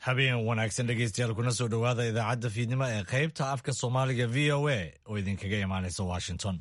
habeen wanaagsan dhegeystayaal kuna soo dhowaada idaacadda fiidnimo ee qaybta afka soomaaliga v o a oo idinkaga imaanaysa washington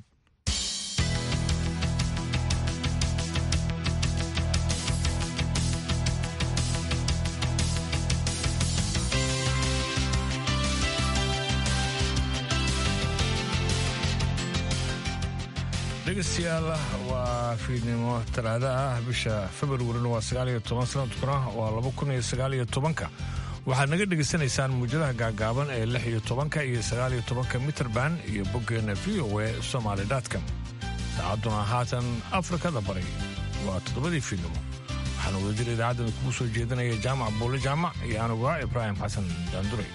dhegeystayaal waa fiidnimo talaada ah bisha februarina waa sagaaliyo toban sanadkuna waa laba kun iyo sagaaliyo tobanka waxaad naga dhegaysanaysaan muujadaha gaagaaban ee lix iyo tobanka iyo sagaaliyo tobanka mitrband iyo boggeena v o e somaali dotcom saacadduna haatan afrikada bari waa toddobadii fiidnimo waxaana wadajir idaacaddan kugu soo jeedinaya jaamac buulle jaamac iyo anugu ah ibraahim xasan daanduray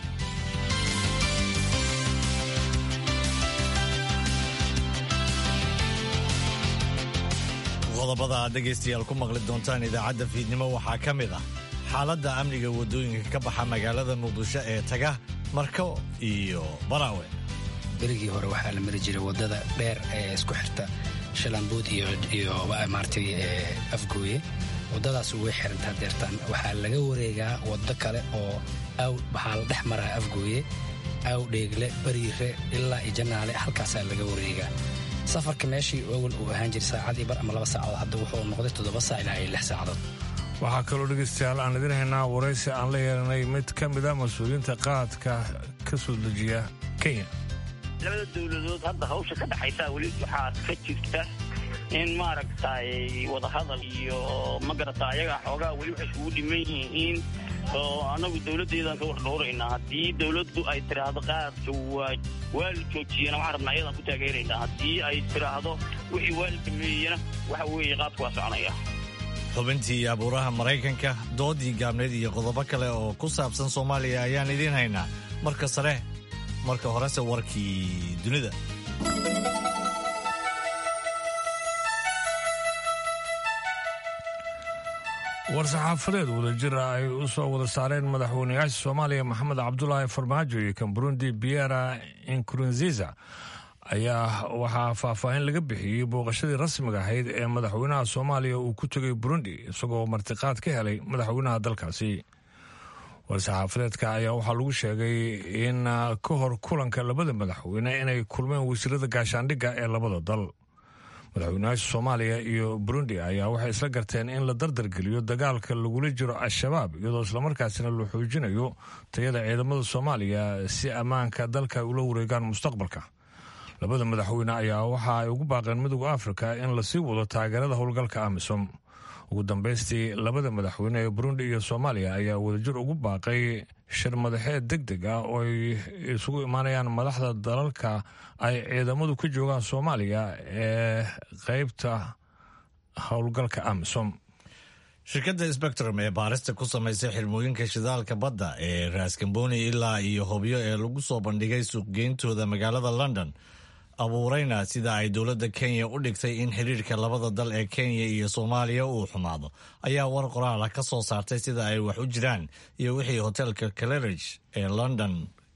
qodobada aad dhegaystayaal ku maqli doontaan idaacadda fiidnimo waxaa ka mid ah xaaladda amniga waddooyinka ka baxa magaalada muqdisho ee taga marko iyo baraawe berigii hore waxaa la mari jiray waddada dheer ee isku xirta shalambuud iyo maartay afgooye waddadaas way xirantaa deertaan waxaa laga wareegaa waddo kale oo aw waxaa la dhex maraa afgooye aw dheegle bariire ilaa iyo janaale halkaasaa laga wareegaa safarka meeshii awal uu ahaan jiray saacadii bar ama laba saacadood hadda wuxuu noqday toddoba saac ilaa iyo lix saacadood waxaa kaloo dhegaystayaal aan idin haynaa waraysi aan la yeelanay mid ka mid a mas-uuliyiinta qaadka ka soo dejiya kenya labada dowladood hadda hawsha ka dhexaysaa weli waxaa ka jirta in maaragtay wadahadal iyo magarata ayaga xoogaa weli waxay isugu dhiman yihiin oo annagu dowladdeedaan ka wardhowraynaa haddii dowladdu ay tidhaahdo qaadka waa waa la joojiyana waxaan rabnaa ayadaan ku taageeraynaa haddii ay tidhaahdo wixii waa la dhameeyena waxa weeye qaadku waa soconaya xubintii abuuraha maraykanka doodii gaabneed iyo qodobo kale oo ku saabsan soomaaliya ayaan idiin haynaa marka sare marka horese warkii dunida war-saxaafadeed wadajira ay u soo wada saareen madaxweynayaasha soomaaliya maxamed cabdulaahi farmaajo iyo kan burundi biera inkurunziza ayaa waxaa faahfaahin laga bixiyey booqashadii rasmiga ahayd ee madaxweynaha soomaaliya uu ku tegay burundi isagoo martiqaad ka helay madaxweynaha dalkaasi war-saxaafadeedka ayaa waxaa lagu sheegay in ka hor kulanka labada madaxweyne inay kulmeen wasiirada gaashaandhigga ee labada dal madaxweynayaasha soomaaliya iyo burundi ayaa waxay isla garteen in la dardargeliyo dagaalka lagula jiro al-shabaab iyadoo islamarkaasina la xoojinayo tayada ciidamada soomaaliya si ammaanka dalka ay ula wareegaan mustaqbalka labada madaxweyne ayaa waxa ay ugu baaqeen midooda afrika in lasii wado taageerada howlgalka amisom ugu dambaystii labada madaxweyne ee burundi iyo soomaaliya ayaa wadajir ugu baaqay shir madaxeed deg deg ah oo ay isugu imaanayaan madaxda dalalka ay ciidamadu ka joogaan soomaaliya ee qeybta howlgalka amisom shirkadda spectrum ee baarista ku samaysay xirmooyinka shidaalka badda ee raaskamboni ilaa iyo hobyo ee lagu soo bandhigay suuqgeyntooda magaalada london abuurayna sida ay dowladda kenya u dhigtay in xiriirka labada dal ee kenya iyo soomaaliya uu xumaado ayaa war qoraala ka soo saartay sida ay wax u jiraan iyo wixii hotelka caleridge ee london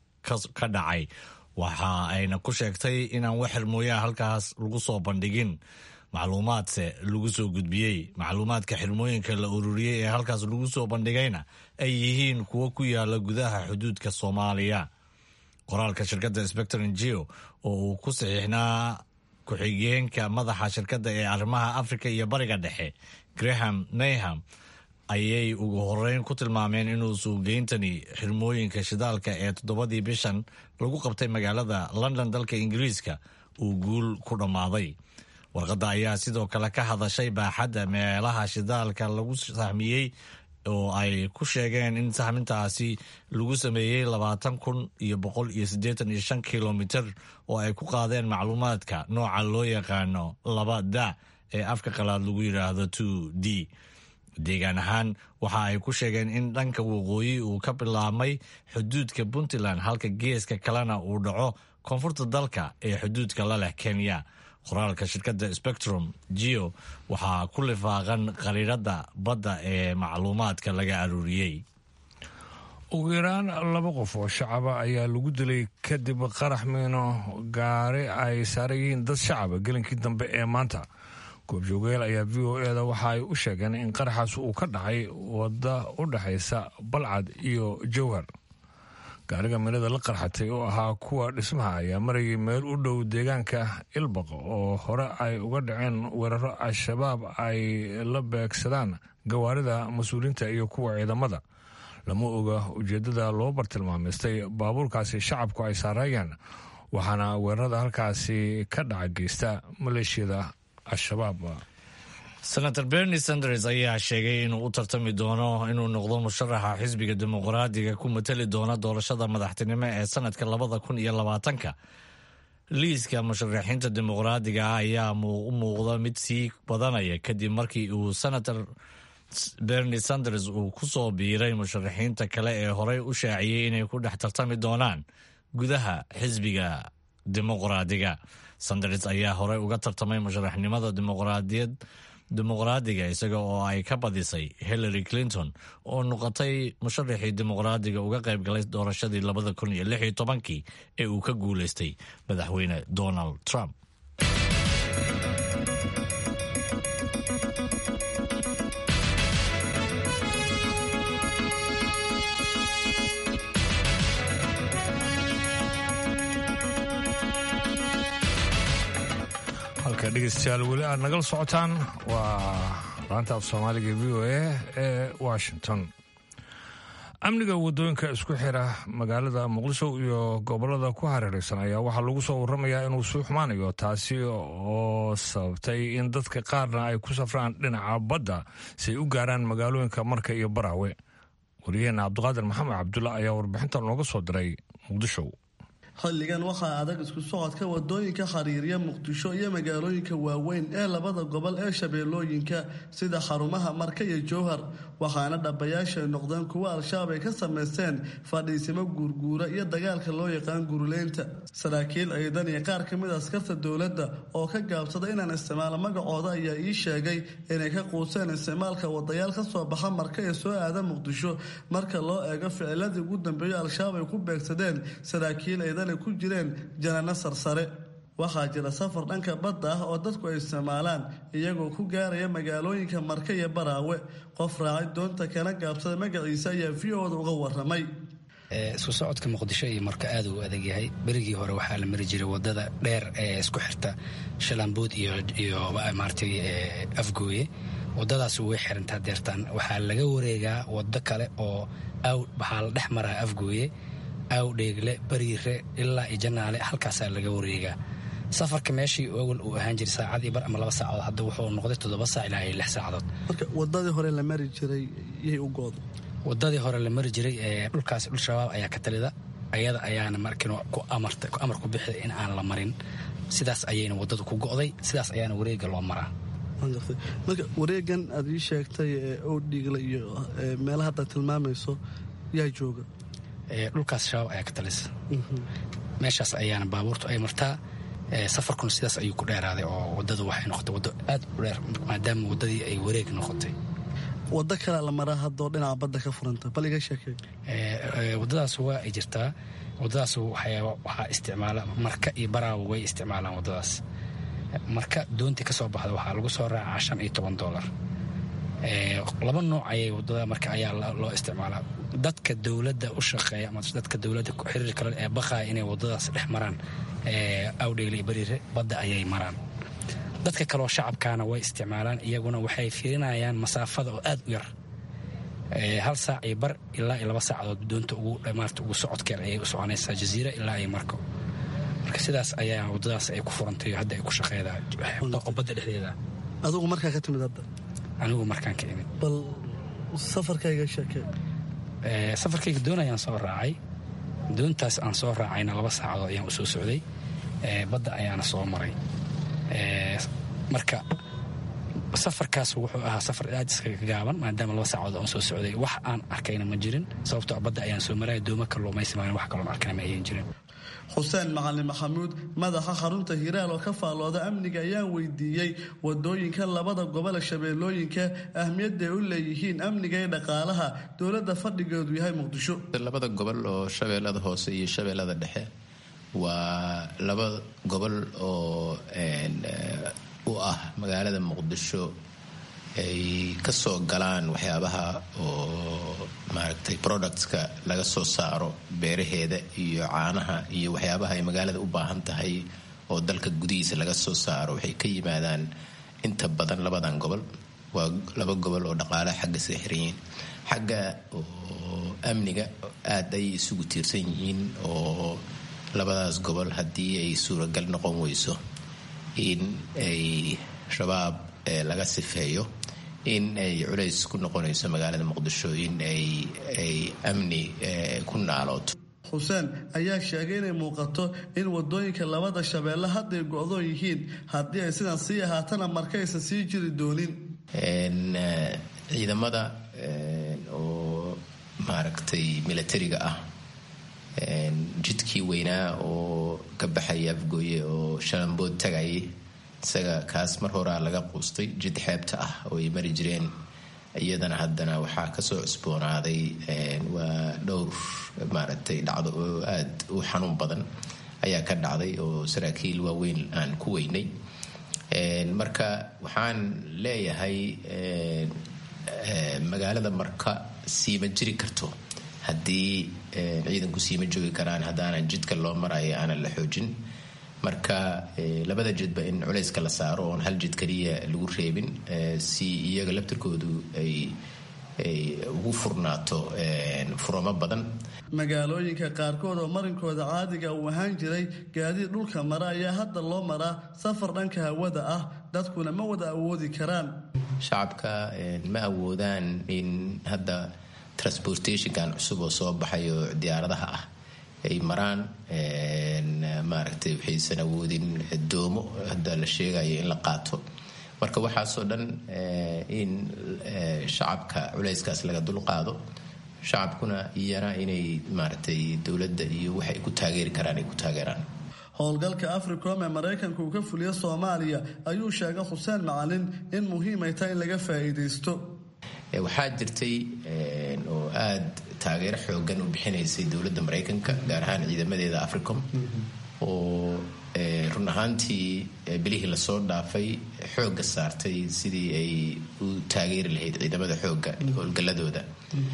ka dhacay waxa ayna ku sheegtay inaan wax xirmooyaha halkaas lagu soo bandhigin macluumaadse lagu soo gudbiyey macluumaadka xirmooyinka la ururiyey ee halkaas lagu soo bandhigayna ay yihiin kuwo ku yaala gudaha xuduudka soomaaliya qoraalka shirkadda spectrum geo oo uu ku saxiixnaa ku-xigeenka madaxa shirkadda ee arrimaha afrika iyo bariga dhexe graham nayham ayay ugu horeyn ku tilmaameen inuu suuqgeyntani xirmooyinka shidaalka ee toddobadii bishan lagu qabtay magaalada london dalka ingiriiska uu guul ku dhammaaday warqadda ayaa sidoo kale ka hadashay baaxadda meelaha shidaalka lagu sahmiyey oo ay ku sheegeen in sahmintaasi lagu sameeyey labaatan kun iyo boqol iyo siddeetan iyo shan kilomitir oo ay ku qaadeen macluumaadka nooca loo yaqaano laba da ee afka qalaad lagu yidhaahdo two d deegaan ahaan waxa ay ku sheegeen in dhanka waqooyi uu ka bilaabmay xuduudka puntland halka geeska kalena uu dhaco koonfurta dalka ee xuduudka la leh kenya qoraalka shirkadda spectrum geo waxaa ku lifaaqan qariiradda badda ee macluumaadka laga aruuriyey ugu yaraan laba qof oo shacaba ayaa lagu dilay kadib qarax miino gaari ay saaran yihiin dad shacaba gelinkii dambe ee maanta goobjoogeel ayaa v o e da waxa ay u sheegeen in qaraxaas uu ka dhacay wadda u dhexaysa balcad iyo jowhar gaariga milada la qarxatay oo ahaa kuwa dhismaha ayaa marayay meel u dhow deegaanka ilbaq oo hore ay uga dhaceen weeraro al-shabaab ay la beegsadaan gawaarida mas-uuliinta iyo kuwa ciidamada lama oga ujeeddada loo bartilmaamaystay baabuurkaasi shacabku ay saareeyeen waxaana weerarada halkaasi ka dhaca geysta maleeshiyada al-shabaab senator bernie sanders ayaa sheegay inuu u tartami doono inuu noqdo musharaxa xisbiga dimuqraadiga ku matali doona doorashada madaxtinimo ee sanadka labada kun iyo labaatanka liiska musharaxiinta dimuqraadiga ah ayaa u muuqda mid sii badanaya kadib markii uu senator bernie sanders uu ku soo biiray musharaxiinta kale ee horey u shaaciyey inay ku dhex tartami doonaan gudaha xisbiga dimuqraadiga sanders ayaa horey uga tartamay musharaxnimada dimuqraadiyad dimuqraadiga isaga oo ay ka badisay hillary clinton oo noqotay musharaxii dimuqraadiga uga qayb galay doorashadii labada kun iyo lix iyo tobankii ee uu ka guuleystay madaxweyne donald trump halka dhegeystayaal weli aad nagala socotaan waa laanta af soomaaliga v o a ee washington amniga wadooyinka isku xira magaalada muqdisho iyo gobolada ku hareeraysan ayaa waxaa lagu soo waramayaa inuu sii xumaanayo taasi oo sababtay in dadka qaarna ay ku safraan dhinaca badda si ay u gaaraan magaalooyinka marka iyo baraawe wariyaheenna cabdiqaadir maxamed cabdulla ayaa warbixinta nooga soo diray muqdisho xilligan waxaa adag isku socodka wadooyinka xiriirya muqdisho iyo magaalooyinka waaweyn ee labada gobol ee shabeellooyinka sida xarumaha marka iyo jowhar waxaana dhabayaashay noqdeen kuwo al-shabaab ay ka samaysteen fadhiisimo guurguura iyo dagaalka loo yaqaan guruleynta saraakiil ciidan iyo qaar ka mid a askarta dowladda oo ka gaabsada inaan isticmaalo magacooda ayaa ii sheegay inay ka quuseen isticmaalka wadayaal ka soo baxa marka ee soo aada muqdisho marka loo eego ficiladii ugu dambeeyo al-shabaab ay ku beegsadeen saraakiil ciidan ay ku jireen janano sarsare waxaa jira safar dhanka badda ah oo dadku ay isticmaalaan iyagoo ku gaaraya magaalooyinka marka iyo baraawe qof raacay doonta kana gaabsada magaciisa ayaa v o da uga waramay isku socodka muqdisho iyo marka aad uu adag yahay berigii hore waxaa la mari jiray wadada dheer ee isku xirta shalambuud iyo maartay afgooye wadadaas way xirantaa deertaan waxaa laga wareegaa wado kale oo waxaa la dhex maraa afgooye awdheegle bariire ilaa iyo janaale halkaasaa laga wareegaa safarka meeshii awal uu ahaan jiray saacad iyo bar ama laba saacadood hadda wuxuu noqday toddoba saac ilaa iyo lix saacadood marka wadadii hore la mari jiray yay u gooda wadadii hore la mari jiray ee dhulkaas dhul shabaab ayaa ka talida ayada ayaana markin ku amarta ku amar ku bixida in aan la marin sidaas ayayna wadadu ku go'day sidaas ayaana wareega loo maraa marka wareegan aad ii sheegtay ee owdhiigle iyo meelaha hadda tilmaamayso yaa jooga dhulkaas shabaab ayaa ka talisa meeshaas ayaana baabuurtu ay martaa safarkuna sidaas ayuu ku dheeraaday oo wadadu waxay noqotay waddo aad u dheer maadaama waddadii ay wareeg noqotay waddo kalea la maraa haddoo dhinaca badda ka furanta bal iga sheekey waddadaas waa ay jirtaa waddadaas waxaa isticmaala marka iyo baraawo way isticmaalaan waddadaas marka doontii ka soo baxda waxaa lagu soo raacaa shan iyo toban doolar laba nooc ayay wadada marka ayaa loo isticmaalaa dadka dowladda u shaqeeya ama dadka dowladda xiriir kale ee baqaya inay wadadaas dhex maraan awdheegle iyo bariire badda ayay maraan dadka kaleoo shacabkaana way isticmaalaan iyaguna waxay fiirinayaan masaafada oo aad u yar hal saac iyo bar ilaa iyo laba saacadood doonta ugumaarta ugu socodkeer ayay u soconaysaa jaziira ilaa iyo marko marka sidaas ayaa wadadaas ay ku furantay hadda ay ku shaqeedaa badda dhexdeeda adugu markaa ka timid hadda anigu markaan ka imid bal safarkayga sheekee safarkayga doon ayaan soo raacay doontaas aan soo raacayna laba saacadood ayaan u soo socday badda ayaana soo maray marka safarkaas wuxuu ahaa safar aad iskaga gaaban maadaama laba saacadood aan soo socday wax aan arkayna ma jirin sababtoo badda ayaan soo maraya dooma kalluumaysi maan wax kaloon arkayna ma ayan jirin xuseen macalin maxamuud madaxa xarunta hiiraal oo ka faallooda amniga ayaan weydiiyey wadooyinka labada gobole shabeellooyinka ahmiyadda ay u leeyihiin amniga iyo dhaqaalaha dowladda fadhigeedu yahay muqdisho labada gobol oo shabeellada hoose iyo shabeellada dhexe waa laba gobol oo u ah magaalada muqdisho ay ka soo galaan waxyaabaha oo maaragtay productska laga soo saaro beeraheeda iyo caanaha iyo waxyaabaha ay magaalada u baahan tahay oo dalka gudihiisa laga soo saaro waxay ka yimaadaan inta badan labadan gobol waa laba gobol oo dhaqaalaha xagga sida xiranyihiin xagga oo amniga aada ay isugu tiirsan yihiin oo labadaas gobol haddii ay suuragal noqon weyso in ay shabaab laga sifeeyo in ay culays ku noqonayso magaalada muqdisho in ay ay amni ku naalooto xuseen ayaa sheegay inay muuqato in wadooyinka labada shabeelle hadday go-doon yihiin haddii ay sidan sii ahaatana markaysan sii jiri doonin ciidamada oo maaragtay milatariga ah jidkii weynaa oo ka baxaya afgooye oo shalambood tagayay isaga kaas mar horaa laga quustay jid xeebta ah oo ay mari jireen iyadana haddana waxaa kasoo cusboonaaday waa dhowr maaragtay dhacdo oo aada u xanuun badan ayaa ka dhacday oo saraakiil waaweyn aan ku weynay marka waxaan leeyahay magaalada marka siima jiri karto haddii ciidanku siima joogi karaan haddaanan jidka loo marayo aanan la xoojin marka labada jidba in culayska la saaro oon hal jid kaliya lagu reebin si iyaga laftirkoodu ay ay ugu furnaato furamo badan magaalooyinka qaarkood oo marinkooda caadiga uu ahaan jiray gaadiid dhulka mara ayaa hadda loo maraa safar dhanka hawada ah dadkuna ma wada awoodi karaan shacabka ma awoodaan in hadda transportationkan cusub oo soo baxay oo diyaaradaha ah ay maraan maaragtay waxaysan awoodin doomo hadda la sheegayo in la qaato marka waxaasoo dhan in shacabka culayskaas laga dulqaado shacabkuna iyana inay maaragtay dowladda iyo waxay ku taageeri karaan ay ku taageeraan howlgalka africom ee maraykanka uu ka fuliyo soomaaliya ayuu sheegay xuseen macalin in muhiimay tahay in laga faa'iidaysto waxaa jirtay oo aada taageero xoogan u bixinaysay dowladda maraykanka gaar ahaan ciidamadeeda africom oo run ahaantii bilihii lasoo dhaafay xoogga saartay sidii ay u taageeri lahayd ciidamada xoogga howlgalladooda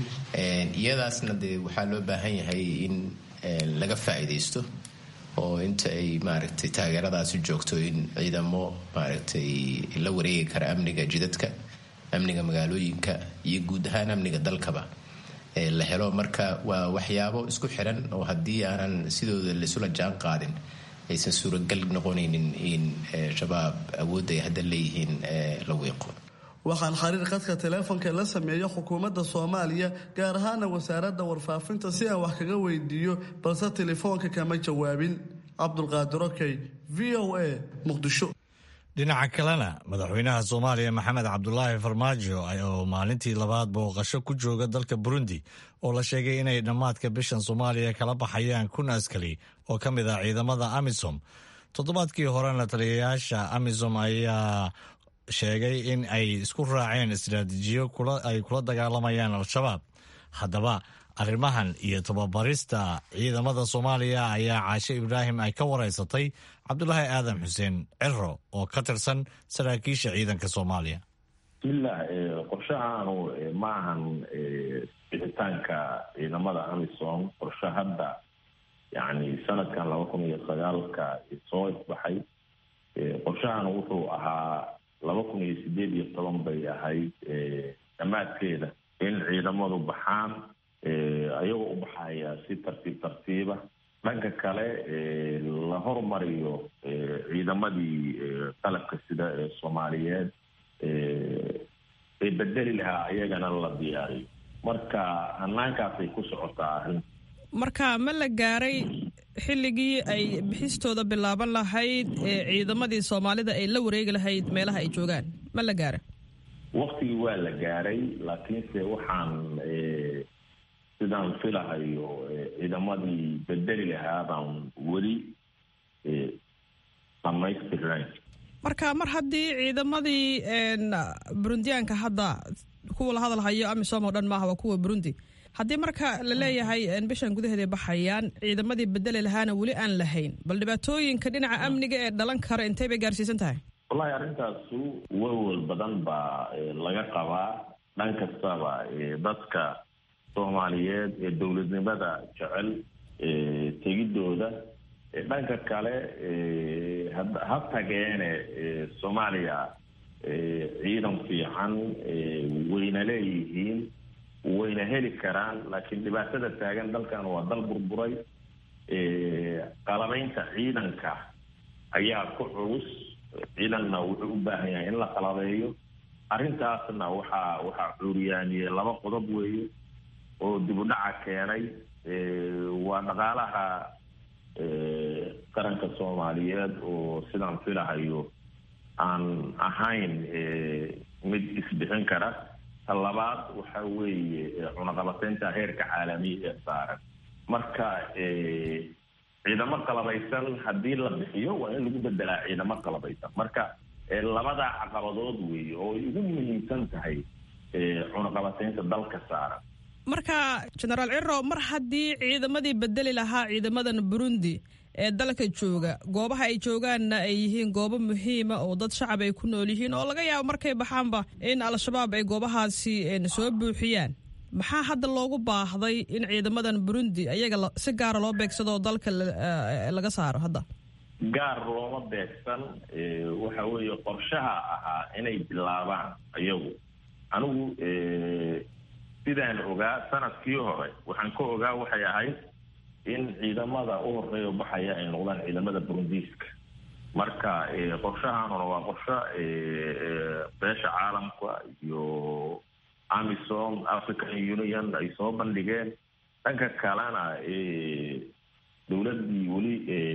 iyadaasna dee waxaa loo baahan yahay in laga faa'iidaysto oo inta ay maaragtay taageeradaasi joogto in ciidamo maaragtay la wareegi kara amniga jidadka amniga magaalooyinka iyo guud ahaan amniga dalkaba la helo marka waa waxyaabo isku xiran oo haddii aanan sidooda laisula jaan qaadin aysan suuragal noqonaynin in shabaab awoodda ay hadda leeyihiin la wiiqo waxaan xiriir khadka teleefonka la sameeyo xukuumadda soomaaliya gaar ahaana wasaaradda warfaafinta si aan wax kaga weydiiyo balse telefoonka kama jawaabin cabdulqaadir okey v o a muqdisho dhinaca kalena madaxweynaha soomaaliya maxamed cabdulaahi farmaajo oo maalintii labaad booqasho ku jooga dalka burundi oo la sheegay inay dhammaadka bishan soomaaliya kala baxayaan kun askari oo ka mid ah ciidamada amisom toddobaadkii horena taliyayaasha amisom ayaa sheegay in ay isku raaceen istaraatiijiyo ay kula dagaalamayaan al-shabaab haddaba arrimahan iyo tababarista ciidamada soomaaliya ayaa caashe ibraahim ay ka wareysatay cabdulaahi aadan xuseen ciro oo ka tirsan saraakiisha ciidanka soomaaliya bismillah qorshahaanu ma ahan bixitaanka ciidamada amisom qorshe hadda yani sanadkan laba kun iyo sagaalka soo isbaxay qorshahan wuxuu ahaa laba kun iyo sideed iyo toban bay ahayd dhammaadkeeda in ciidamadu baxaan ayagoo u baxaya si tartiib tartiiba dhanka kale la hormariyo ciidamadii qalabka sida ee soomaaliyeed ee bedeli lahaa ayagana la diyaariyo marka hanaankaasay ku socotaa arrin marka ma la gaaray xilligii ay bixistooda bilaaban lahayd ee ciidamadii soomaalida ay la wareegi lahayd meelaha ay joogaan ma la gaaray waktigii waa la gaaray laakiinse waxaan sidaan filahayo ciidamadii bedeli lahaa baan weli dhamaystirnayn marka mar haddii ciidamadii burundiyaanka hadda kuwa la hadal hayo amisom oo dhan maaha waa kuwa burundi haddii marka la leeyahay bishan gudaheeda baxayaan ciidamadii bedeli lahaana weli aan lahayn bal dhibaatooyinka dhinaca amniga ee dhalan kara intay bay gaarsiisan tahay wallahi arrintaasu welwel badan baa laga qabaa dhan kastaba dadka soomaaliyeed ee dowladnimada jecel tegidooda dhanka kale ha tageene soomaaliya ciidan fiican wayna leeyihiin wayna heli karaan laakiin dhibaatada taagan dalkan waa dal burburay qalabaynta ciidanka ayaa ku culus ciidanna wuxuu u baahan yahay in la qalabeeyo arrintaasna waxaa waxaa cuuriyaaniyey laba qodob weeye oo dib u dhaca keenay waa dhaqaalaha qaranka soomaaliyeed oo sidaan filahayo aan ahayn mid isbixin kara ta labaad waxa weeye cunaqabateynta heerka caalamiya ee saaran marka ciidamo qalabaysan haddii la bixiyo waa in lagu bedelaa ciidamo qalabaysan marka labadaa caqabadood weeye oo ay ugu muhiimsan tahay cunaqabateynta dalka saaran marka genaraal ciro mar haddii ciidamadii bedeli lahaa ciidamadan burundi ee dalka jooga goobaha ay joogaanna ay yihiin goobo muhiima oo dad shacab ay ku nool yihiin oo laga yaabo markay baxaanba in al-shabaab ay goobahaasi soo buuxiyaan maxaa hadda loogu baahday in ciidamadan burundi ayaga si gaara loo beegsado oo dalka laga saaro hadda gaar looma beegsan waxa weeye qorshaha ahaa inay bilaabaan ayagu anigu sidaan ogaa sanadkii hore waxaan ka ogaa waxay ahayd in ciidamada u horeeya baxaya ay noqdaan ciidamada burundiiska marka qorshahaanuna waa qorsho beesha caalamka iyo amisom african union ay soo bandhigeen dhanka kalena dowladdii weli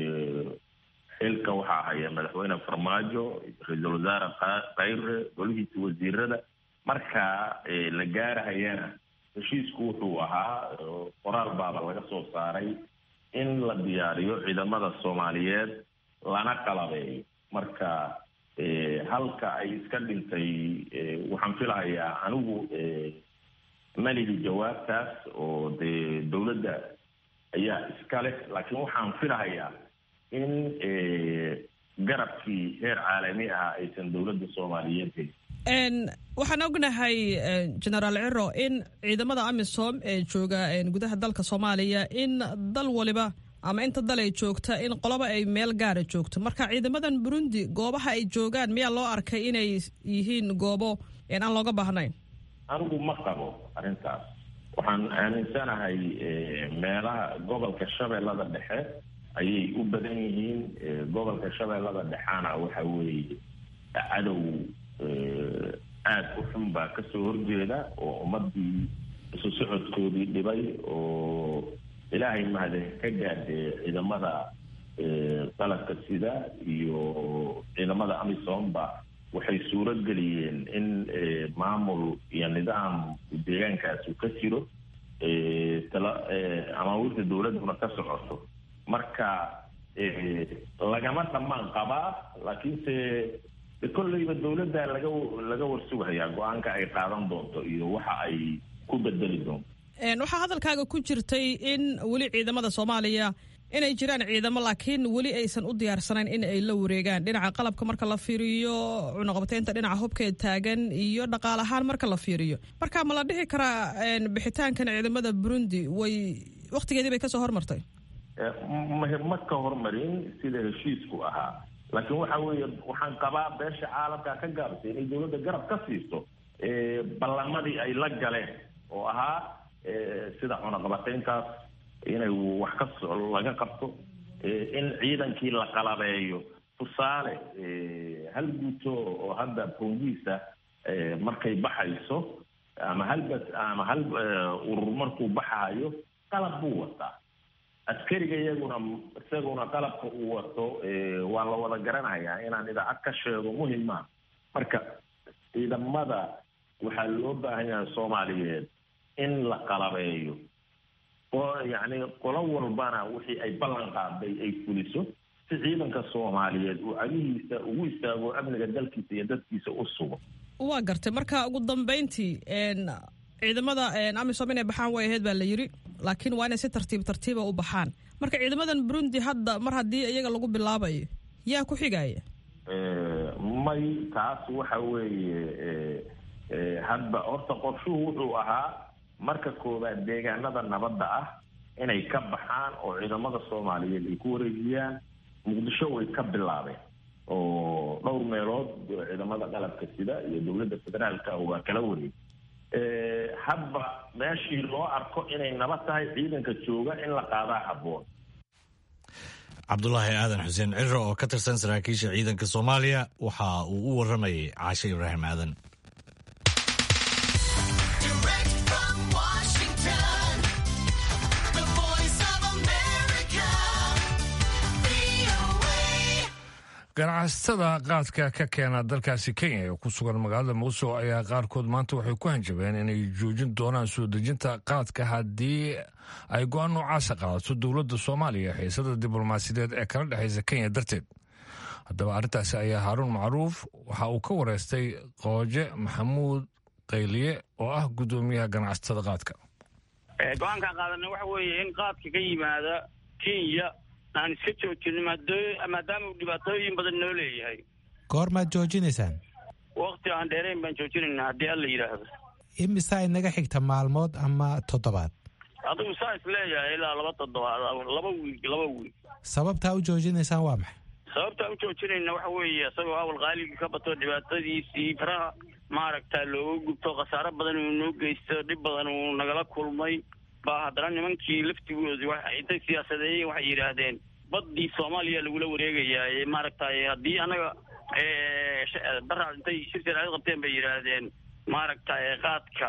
xilka waxaa haya madaxweyne farmaajo ra-iisul wasaare khayre golihiisa wasiirada marka la gaarahayana heshiisku wuxuu ahaa qoraal baaba laga soo saaray in la diyaariyo ciidamada soomaaliyeed lana qalabeeyo marka halka ay iska dhintay waxaan filahayaa anigu maligi jawaabtaas oo dee dowladda ayaa iska leh laakiin waxaan filahayaa in garabkii heer caalami ah aysan dowladda soomaaliyeed helin waxaan ognahay genaraal ciro in ciidamada amisom ee jooga gudaha dalka soomaaliya in dal waliba ama inta dal ay joogta in qoloba ay meel gaara joogto marka ciidamadan burundi goobaha ay joogaan miyaa loo arkay inay yihiin goobo aan looga baahnayn anigu ma qabo arrintaas waxaan aaminsanahay meelaha gobolka shabeellada dhexe ayay u badan yihiin gobolka shabeellada dhexaana waxa weeye cadow aada u xun baa kasoo horjeeda oo ummadii isu socodkoodii dhibay oo ilaahay mahade ka gaadhee ciidamada qalabka sida iyo ciidamada amisomba waxay suuro geliyeen in maamul iyo nidaam deegaankaas uu ka jiro amaawiirta dowladduna ka socoto marka lagama dhammaan qabaa laakiinse kolleyba dowladda laga laga warsugahayaa go-aanka ay qaadan doonto iyo waxa ay ku bedeli doonto waxaa hadalkaaga ku jirtay in weli ciidamada soomaaliya inay jiraan ciidamo laakiin weli aysan u diyaarsanayn in ay la wareegaan dhinaca qalabka marka la fiiriyo cunaqabateynta dhinaca hubkeed taagan iyo dhaqaal ahaan marka la fiiriyo marka ma la dhihi karaa bixitaankan ciidamada burundi way waktigeedii bay kasoo hormartay ma ka hormarin sida heshiisku ahaa laakiin waxa weeye waxaan qabaa beesha caalamka ka gaabsay inay dowladda garab ka siiso ballamadii ay la galeen oo ahaa sida cunaqabateyntaas inay wax ka laga qabto in ciidankii la qalabeeyo tusaale hal guuto oo hadda boongiisa markay baxayso ama halbas ama hal urur markuu baxayo qalab buu wataa askariga iyaguna isaguna qalabka uu wato waa la wada garanayaa inaan idaacad ka sheego muhima marka ciidamada waxaa loo baahan yahay soomaaliyeed in la qalabeeyo oo yacni qolo walbana wixii ay ballan qaaday ay fuliso si ciidanka soomaaliyeed uu cagihiisa ugu istaago amniga dalkiisa iyo dadkiisa u sugo waa gartay marka ugu dambeyntii ciidamada amisom inay baxaan way ahayd baa la yiri laakiin waa inay si tartiib tartiiba u baxaan marka ciidamadan burundi hadda mar haddii iyaga lagu bilaabayo yaa ku xigaya may taas waxa weeye hadba horta qorshuhu wuxuu ahaa marka koowaad deegaanada nabadda ah inay ka baxaan oo ciidamada soomaaliyeed ay ku wareejiyaan muqdisho way ka bilaabeen oo dhowr meelood ciidamada qalabka sida iyo dowladda federaalka waa kala wareeg hadba meeshii loo arko inay nabad tahay ciidanka jooga in la qaadaa habboon cabdulaahi aadan xuseen ciro oo ka tirsan saraakiisha ciidanka soomaaliya waxa uu u waramayay caashe ibraahim aadan ganacsatada qaadka ka keena dalkaasi kenya ee ku sugan magaalada muqdisho ayaa qaarkood maanta waxay ku hanjabeen inay joojin doonaan soo dejinta qaadka haddii ay go-aan noocaasa qaadato dowladda soomaaliya xiisada diblomaasiyadeed ee kala dhexaysa kenya darteed haddaba arrintaasi ayaa haaruun macruuf waxa uu ka wareystay qooje maxamuud qayliye oo ah guddoomiyaha ganacsatada qaadka go-aankaan qaadana waxa weeye in qaadka ka yimaada kenya aan iska joojino maadaama uu dhibaatooyin badan noo leeyahay goormaad joojinaysaan wakti aan dheerayn baan joojinaynaa haddii alla yidhaahdo imisaa inaga xigta maalmood ama toddobaad adigu saa is leeyahay ilaa laba toddobaad laba wiig laba wiig sababtaa u joojinaysaan waa maxay sababtaa u joojinayna waxa weeye isagoo awal qaaligii ka bato dhibaatadiisii faraha maaragta looga gubto khasaaro badan uu noo geysto dhib badan uu nagala kulmay baa haddana nimankii laftigoodii intay siyaasadeeyeen waxay yidhaahdeen baddii soomaaliya lagula wareegayaa ee maaragtay haddii annaga daraad intay shir jaraa'id qabteen bay yidhaahdeen maaragtay qaadka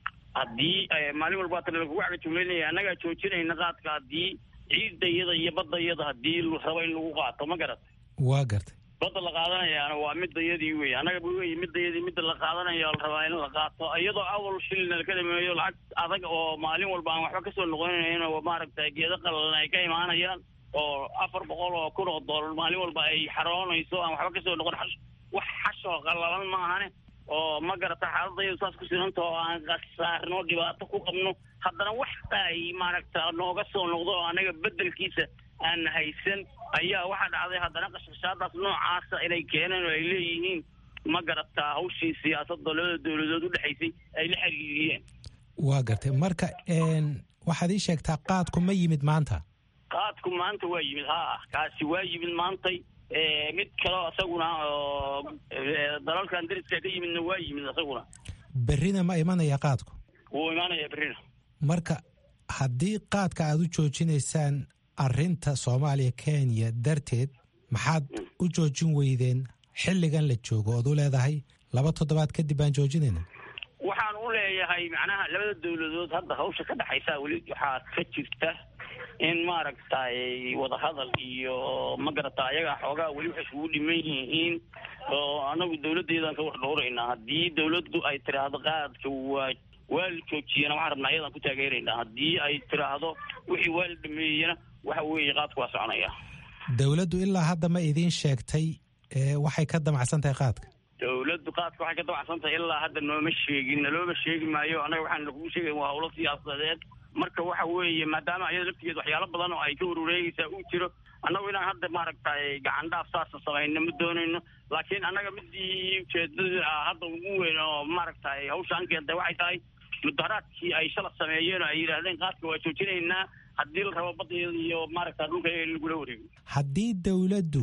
haddii maalin walba tana lagugu cagajugleynaya annagaa joojinayna qaadka haddii ciidda iyada iyo badda iyada haddii rabo in lagu qaato ma garat waa gartay badda la qaadanayaana waa midayadii wey annaga wey midayadii midda la qaadanaya la rabaa in la qaato iyadoo awal shilina laka dhameeyo lacag adag oo maalin walba aan waxba kasoo noqonayn oo maaragtay geedo qalalan ay ka imaanayaan oo afar boqol oo kun oo doolar maalin walba ay xaroonayso aan waxba kasoo noqon wax xashoo qalalan maahane oo ma garata xaaladayadu saas ku sinanta oo aan khasaarno dhibaato ku qabno haddana wax ay maaragta nooga soo noqdo oo anaga bedelkiisa aan haysan ayaa waxaa dhacday haddana qashqashaadaas noocaasa inay keeneen oo ay leeyihiin ma garataa hawshii siyaasadda labada dowladood u dhexaysay ay la xiriiriyeen waa gartay marka waxaad ii sheegtaa qaadku ma yimid maanta qaadku maanta waa yimid ha kaasi waa yimid maantay mid kaleo isaguna oo dalalkan dariska ka yimidna waa yimid isaguna berrina ma imanaya qaadku wuu imaanaya berrina marka haddii qaadka aad u joojinaysaan arrinta soomaaliya kenya darteed maxaad u joojin weydeen xilligan la joogo ood u leedahay laba toddobaad kadib baan joojinayna waxaan u leeyahay macnaha labada dowladood hadda hawsha ka dhexaysa weli waxaa ka jirta in maaragtay wadahadal iyo ma garata ayagaa xoogaa weli waxay isugu dhiman yihiin oo anagu dowladdeedaan ka war dhowraynaa haddii dowladdu ay tiraahdo qaadka waa waa la joojiyana waxaan rabnaa ayadaan ku taageeraynaa haddii ay tiraahdo wixii waa la dhameeyana waxa weeye qaadku waa soconaya dowladdu ilaa hadda ma idiin sheegtay waxay ka damacsan tahay qaadka dowladdu qaadka waxay ka damacsan tahay ilaa hadda nooma sheegin nalooma sheegi maayo annaga waxaan lakugu sheegay waa howlo siyaasadeed marka waxa weeye maadaama ayada laftigeed waxyaalo badan oo ay ka warwareegaysaa uu jiro annagu inaan hadda maaragtay gacan dhaaf saasa samayno ma doonayno laakiin annaga midii ujeedada hadda ugu weyn oo maaragtay hawshaan keentay waxay tahay mudaharaadkii ay shala sameeyeen oo ay yidhaahdeen qaadka waa joojinaynaa haddii la rabo baddeeda iyo maaragta dhulka in lagula wareego haddii dowladdu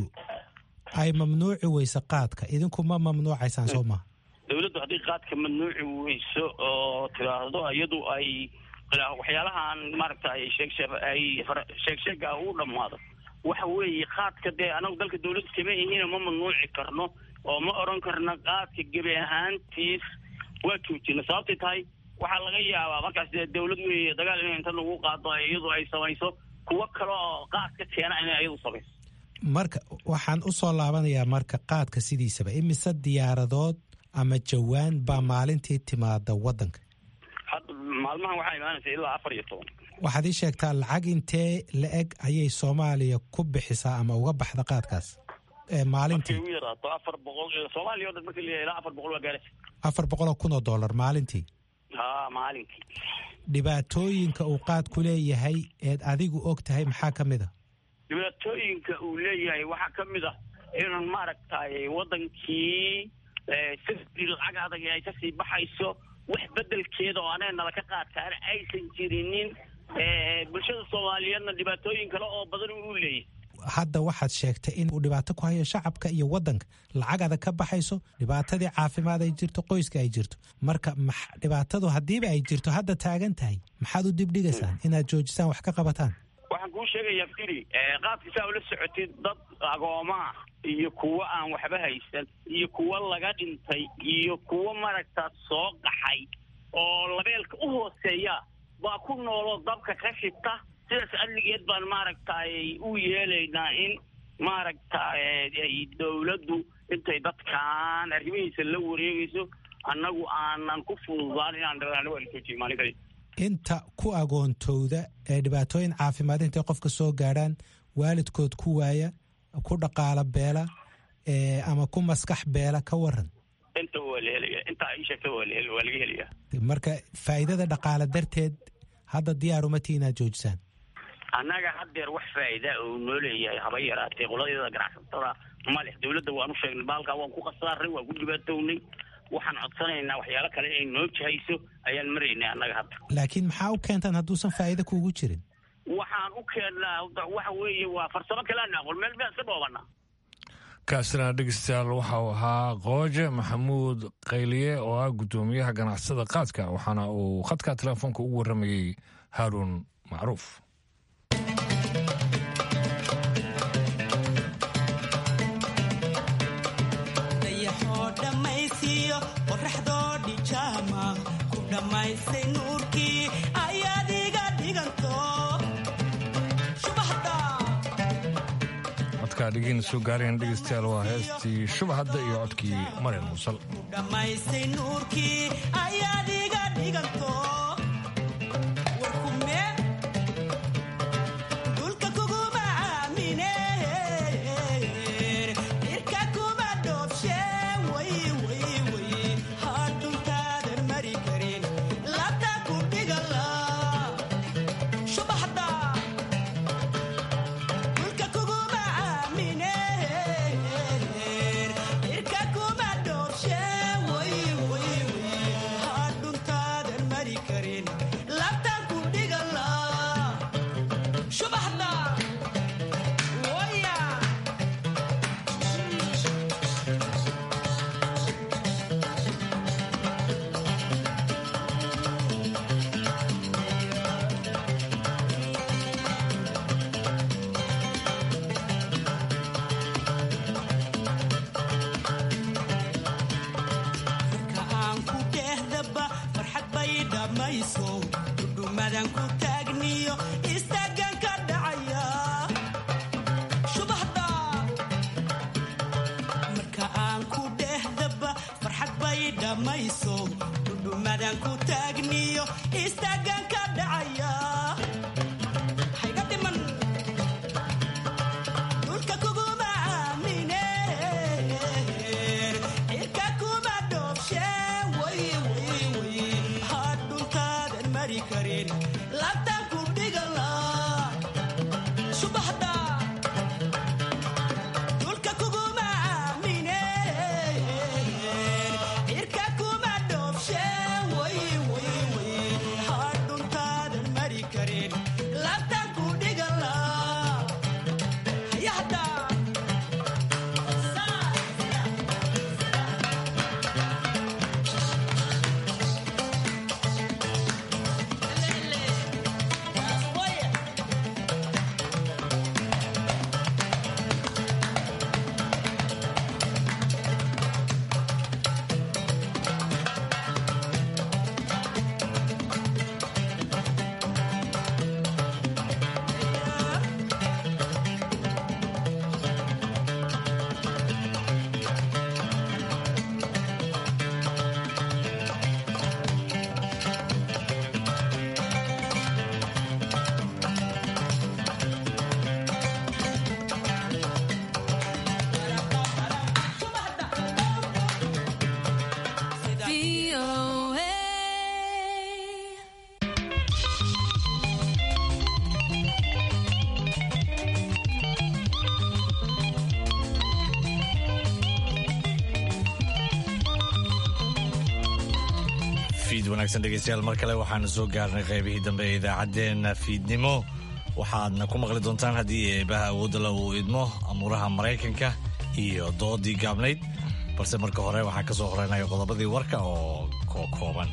ay mamnuuci weyso qaadka idinku ma mamnuucaysaan soo maha dowladdu haddii qaadka mamnuuci weyso oo tiraahdo iyadu ay waxyaalahaan maaragta ay sheegshe ay sheegsheega u dhammaado waxa weeye qaadka dee anagu dalka dowladda kama ihiina ma mamnuuci karno oo ma oran karno qaadka gebi ahaantiis waa joojina sababtay tahay waxaa laga yaabaa markaas dee dowlad weeye dagaal inay inta lagu qaado iyadu ay samayso kuwo kale oo qaadka keena inay iyadu samayso marka waxaan u soo laabanayaa marka qaadka sidiisaba imise diyaaradood ama jawaan baa maalintii timaada waddanka hadda maalmahan waxaa imaanaysa ilaa afar iyo toban waxaad ii sheegtaa lacag intee la eg ayay soomaaliya ku bixisaa ama uga baxda qaadkaas maalintii ugu yaraato afar boqol soomaaliya o dhan marka la ilaa afar boqol waa gaaraysa afar boqol oo kun oo dollar maalintii ha maalinkii dhibaatooyinka uu qaadku leeyahay eed adigu og tahay maxaa ka mid a dhibaatooyinka uu leeyahay waxaa ka mid ah inun maaragtay wadankii safri lacag adag ay kasii baxayso wax bedelkeeda oo anee nala ka qaadkaana aysan jirinin bulshada soomaaliyeedna dhibaatooyin kale oo badan uu leeyahy hadda waxaad sheegtay in uu dhibaato ku hayo shacabka iyo wadanka lacag adag ka baxayso dhibaatadii caafimaad ay jirto qoyska ay jirto marka dhibaatadu haddiiba ay jirto hadda taagan tahay maxaad u dibdhigaysaan inaad joojisaan wax ka qabataan waxaan kuu sheegayaa firi qaabkiisaa ula socotid dad agoomaa iyo kuwo aan waxba haysan iyo kuwo laga dhintay iyo kuwo maaragta soo qaxay oo labeelka u hooseeya baa ku nooloo dabka ka shita sidaas adligeed baan maaragtay u yeelaynaa in maaragtay dowladdu intay dadkaan arrimihiisa la wareegayso annagu aanan ku fududaan inaan dharaano waa la joojiyo maalin kali inta ku agoontowda ee dhibaatooyin caafimaad intay qofka soo gaadhaan waalidkood ku waaya ku dhaqaalo beela ama ku maskax beela ka waran inta waa la helaya intaa ii sheegta waa la waa laga helaya marka faa'iidada dhaqaale darteed hadda diyaar uma tii inaad joojisaan annaga haddeer wax faa'iida uu noo leeyahay haba yaraatee qoladeeda ganacsatada ma leh dowladda waan u sheegnay baalkaa waan ku khasaaray waan ku dhibaatownay waxaan codsanaynaa waxyaalo kale inay noo jahayso ayaan maraynay annaga hadda laakiin maxaa u keentaan hadduusan faa'iida kuugu jirin waxaan u keennaa waxa weeye waa farsamo kaleana aqoon meel baan iska dhoobanaa kaasina dhegeystayaal waxa uu ahaa qooje maxamuud qayliye oo ah guddoomiyaha ganacsada qaadka waxaana uu khadka telefoonka ugu warramayey haaruun macruuf codka dhegeyna soo gaareen dhegeystayaal waa heestii shubahadda iyo codkii maryan muusal fiid wanaagsan dhegeystayaal mar kale waxaanu soo gaarnay qaybihii dambe ee idaacaddeenna fiidnimo waxaadna ku maqli doontaan haddii eebaha awoodala uu idmo amuuraha maraykanka iyo doodii gaabnayd balse marka hore waxaa ka soo horeynaya qodobadii warka oo kooban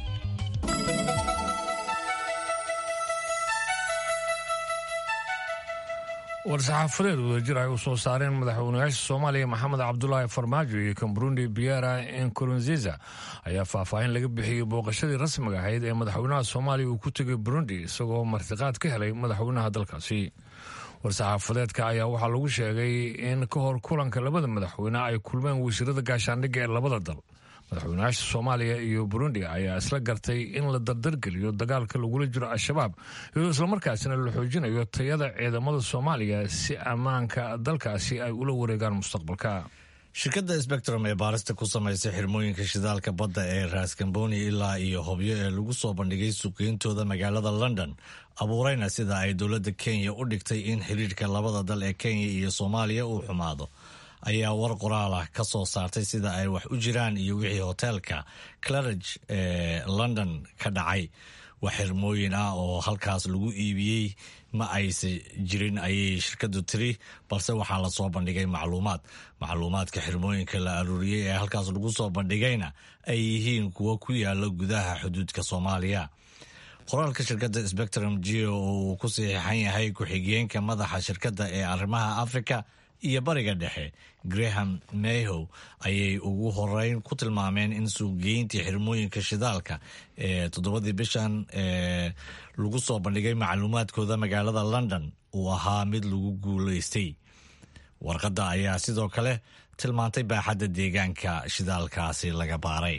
war-saxaafadeed wadajir ay u soo saareen madaxweynayaasha soomaaliya maxamed cabdulaahi farmaajo iyo kan burundi biera nkurunziza ayaa faahfaahin laga bixiyey booqashadii rasmiga ahayd ee madaxweynaha soomaaliya uu ku tegay burundi isagoo martiqaad ka helay madaxweynaha dalkaasi war-saxaafadeedka ayaa waxaa lagu sheegay in ka hor kulanka labada madaxweyne ay kulmeen wasiirada gaashaandhigga ee labada dal madaxweynayaasha soomaaliya iyo burundi ayaa isla gartay in la dardargeliyo dagaalka lagula jiro al-shabaab iyadoo islamarkaasina la xoojinayo tayada ciidamada soomaaliya si ammaanka dalkaasi ay ula wareegaan mustaqbalka shirkadda sbectrum ee baarista ku samaysay xirmooyinka shidaalka badda ee raaskamboni ilaa iyo hobyo ee lagu soo bandhigay suuqgeyntooda magaalada london abuurayna sida ay dowladda kenya u dhigtay in xiriirka labada dal ee kenya iyo soomaaliya uu xumaado ayaa war qoraal ah ka soo saartay sida ay wax u jiraan iyo wixii hoteelka clarage ee london ka dhacay wax xirmooyin ah oo halkaas lagu iibiyey ma aysa jirin ayay shirkadu tiri balse waxaa lasoo bandhigay macluumaad macluumaadka xirmooyinka la aruuriyey ee halkaas lagu soo bandhigayna ay yihiin kuwo ku yaala gudaha xuduudka soomaaliya qoraalka shirkadda spectrum geo oo uu ku saxiixan yahay ku-xigeenka madaxa shirkadda ee arrimaha africa iyo bariga dhexe graham mayhow ayay ugu horeyn ku tilmaameen in suuqgeyntii xirmooyinka shidaalka ee toddobadii bishan ee lagu soo bandhigay macluumaadkooda magaalada london uu ahaa mid lagu guulaystay warqadda ayaa sidoo kale tilmaantay baaxadda deegaanka shidaalkaasi laga baaray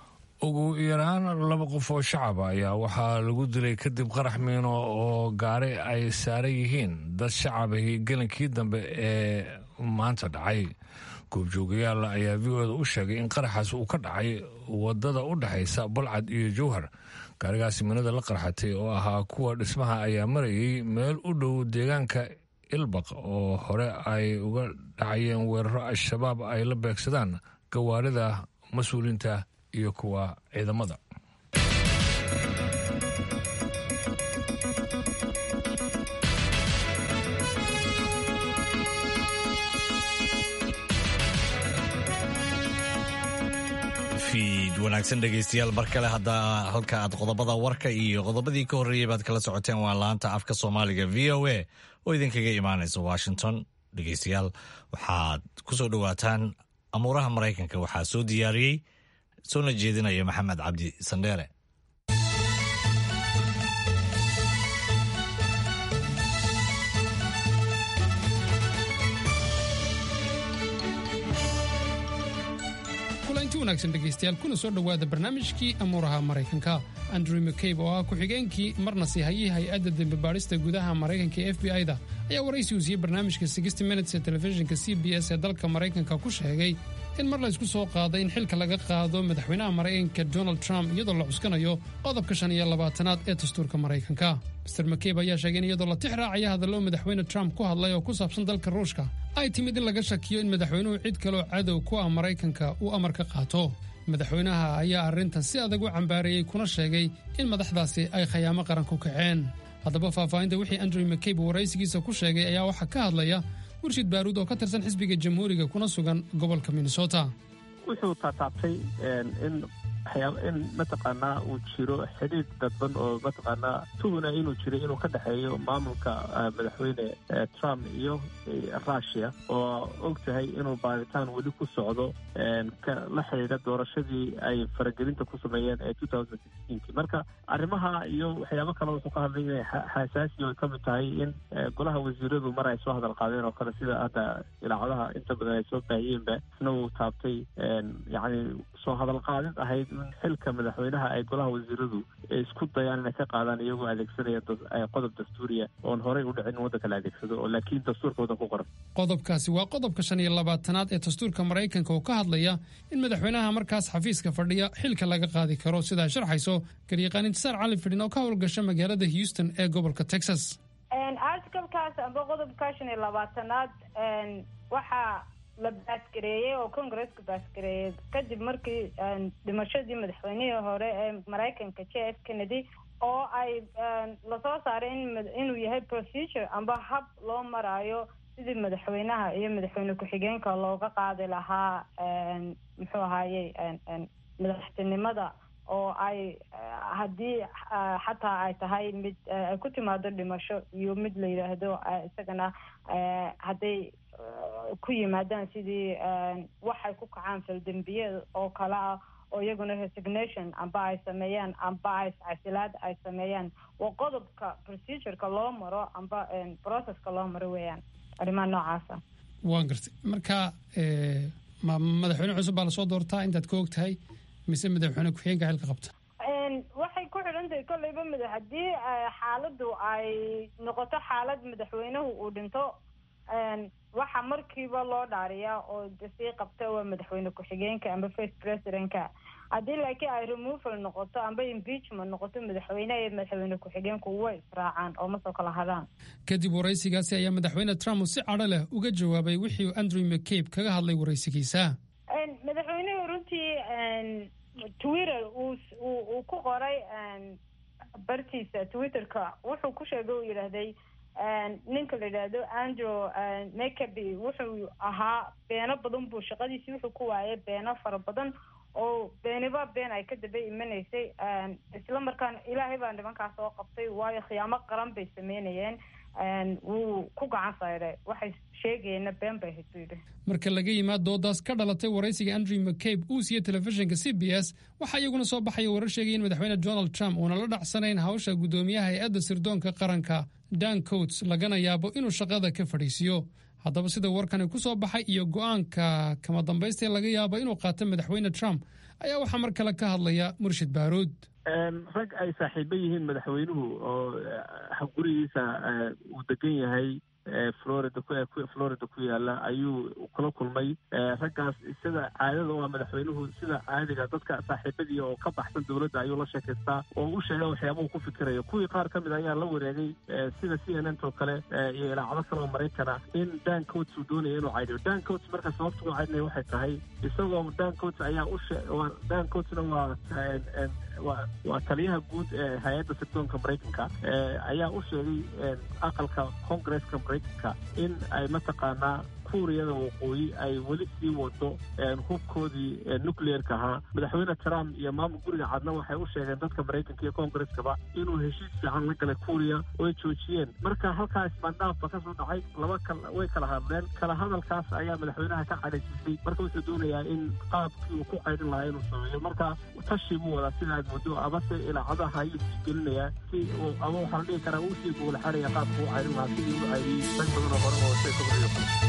ugu yaraan laba qof oo shacaba ayaa waxaa lagu dilay kadib qarax miino oo gaari ay saaran yihiin dad shacabahi gelinkii dambe ee maanta dhacay goobjoogayaal ayaa v o da u sheegay in qaraxaas uu ka dhacay wadada u dhexaysa balcad iyo jowhar gaarigaasi minada la qarxatay oo ahaa kuwa dhismaha ayaa marayay meel u dhow deegaanka ilbaq oo hore ay uga dhacayeen weeraro al-shabaab ay la beegsadaan gawaarida mas-uuliinta iyo kuwa ciidamada fiid wanaagsan dhegaystayaal mar kale hadda halka aad qodobada warka iyo qodobadii ka horreeyay baad kala socoteen waa laanta afka soomaaliga v o a oo idinkaga imaanaysa washington dhegaystayaal waxaad ku soo dhowaataan amuuraha maraykanka waxaa soo diyaariyey soona jeedinaya maxamed cabdi sandheere kulanti wanaagsan dhegaystayaal kuna soo dhowaada barnaamijkii amuuraha maraykanka andrew mccabe oo ah ku-xigeenkii marna siihayay hay-adda dembi baadhista gudaha maraykanka ee f b i da ayaa waraysi uu siiyey barnaamijka sixty minutes ee telefishinka c b s ee dalka maraykanka ku sheegay in mar la isku soo qaaday in xilka laga qaado madaxweynaha maraykanka donald trump iyadoo la cuskanayo qodobka shan iyo labaatanaad ee dastuurka maraykanka master mccabe ayaa sheegay in iyadoo la tix raacaya hadallo madaxweyne trump ku hadlay oo ku saabsan dalka ruushka ay timid in laga shakiyo in madaxweynuhu cid kaloo cadow ku ah maraykanka uu amar ka qaato madaxweynaha ayaa arrintan si adag u cambaareeyey kuna sheegay in madaxdaasi ay khayaamo qaran ku kaceen haddaba faahfaahinta wixii andrew mccabe waraysigiisa ku sheegay ayaa waxaa ka hadlaya murshid baaruud oo ka tirsan xisbiga jamhuuriga kuna sugan gobolka minnesota wuxuu taataabtay in in mataqaanaa uu jiro xidhiidh dadban oo mataqaanaa tuhuna inuu jiro inuu ka dhexeeyo maamulka madaxweyne trump iyo rushia oo og tahay inuu baaritaan weli ku socdo la xidhiidha doorashadii ay faragelinta ku sameeyeen ee marka arrimaha iyo waxyaabo kale wuxuu ka hadlay inay xasaasi ay ka mid tahay in golaha wasiiradu mar ay soo hadal qaadeen oo kale sida hadda ilaacadaha inta badan ay soo baahiyeenba isna uu taabtay yacni soo hadal qaadid ahayd in xilka madaxweynaha ay golaha wasiiradu isku dayaan inay ka qaadaan iyagoo adeegsanaya qodob dastuuriya oon horey u dhicin in waddanka la adeegsado oo laakiin dastuurka waddan ku qoran qodobkaasi waa qodobka shan iyo labaatanaad ee dastuurka maraykanka oo ka hadlaya in madaxweynaha markaas xafiiska fadhiya xilka laga qaadi karo sidaa sharxayso garyaqaan intisaar cali fidhin oo ka howlgasha magaalada houston ee gobolka texas articalkaas amba qodobka shan iyo labaatanaad waxaa la baasgareeyey oo congresska baasgareeyey kadib markii dhimashadii madaxweynihii hore ee maraykanka j f kennedy oo ay lasoo saaray in inuu yahay procedure amba hab loo maraayo sidii madaxweynaha iyo madaxweyne ku-xigeenka looga qaadi lahaa muxuu ahaaye madaxtinimada oo ay haddii xataa ay tahay mid ay ku timaado dhimasho iyo mid la yidhaahdo isagana hadday ku yimaadaan sidii waxay ku kacaan faldembiyeed oo kale ah oo iyaguna resignation amba ay sameeyaan amba ay casilaad ay sameeyaan waa qodobka procedureka loo maro amba processka loo maro weeyaan arrimaha noocaasa waan gartay marka ma madaxweyne cusub baa lasoo doortaa intaad ka og tahay mise madaxweyne ku-xigeenka xilka qabta waxay ku xidhan tahay kolleyba mada haddii xaaladdu ay noqoto xaalad madaxweynuhu uu dhinto waxa markiiba loo dhaariyaa oo sii qabta waa madaxweyne ku-xigeenka amba first presidentka haddii laakiin ay removal noqoto amba impeachment noqoto madaxweyneha iyo madaxweyne ku-xigeenku way israacaan oo masoo kala hadhaan kadib waraysigaasi ayaa madaxweyne trump si cadho leh uga jawaabay wixii uu andrew mccabe kaga hadlay waraysigiisa madaxweynuhu runtii twitter uu ku qoray bartiisa twitterka wuxuu ku sheegay uu yidhaahday ninka la yidhaahdo andrew mcabe wuxuu ahaa beeno badan buu shaqadiisii wuxuu ku waayay beeno fara badan oo beeniba been ay ka daba imanaysay isla markaana ilaahay baa nimankaas soo qabtay waayo khiyaamo qaran bay sameynayeen wuu ku gacan sayday waxay sheegayeenna been bay ahayd buu yidhi marka laga yimaad doodaas ka dhalatay waraysiga andrew mccabe uu siiyey telefishinka c b s waxaa iyaguna soo baxaya warar sheegaya in madaxweyne donald trump uuna la dhacsanayn hawsha guddoomiyaha hay-adda sirdoonka qaranka dan coats lagana yaabo inuu shaqada ka fadhiisiyo haddaba sida warkani ku soo baxay iyo go-aanka kama dambaysta laga yaabo inuu qaato madaxweyne trump ayaa waxaa mar kale ka hadlaya murshid baaruud rag ay saaxiibo yihiin madaxweynuhu oo gurigiisa uu degan yahay florida florida ku yaala ayuu kula kulmay raggaas sida caadada waa madaxweynuhu sida caadiga dadka saaxiibadii oo ka baxsan dowladda ayuu la sheekaystaa oo u sheega waxyaabahu ku fikirayo kuwii qaar ka mid ayaa la wareegay sida c n n oo kale iyo ilaacado kale oo maraykana in dan coats uu doonaya inuu caydiyo dan coats marka sababta uu caydinaya waxay tahay isagoo dan coats ayaa ushe dan coatsna waa waa waa taliyaha guud ee hay-adda sirdoonka maraykanka ayaa u sheegay aqalka congresska maraykanka in ay mataqaanaa kuuriyada waqooyi ay weli sii wado hubkoodii nucleerka ahaa madaxweyne trump iyo maamul guriga cadna waxay u sheegeen dadka maraykanka iyo congreskaba inuu heshiis fiican la galay kuuriya oo ay joojiyeen marka halkaas maandhaafba ka soo dhacay laba kal way kala hadleen kala hadalkaas ayaa madaxweynaha ka cadhaysisay marka wuxuu doonayaa in qaabkii uu ku caydhin lahaa inuu sameeyo marka tashi buu wadaa sida aad moodo amase ilaacadaha ayuu sii gelinayaa si ama waxaa la dhihi karaa uu sii gogolxaraya qaabka u caydhin lahaa sidii u caydiyey rag badan oo hore oo sida kabriyo kale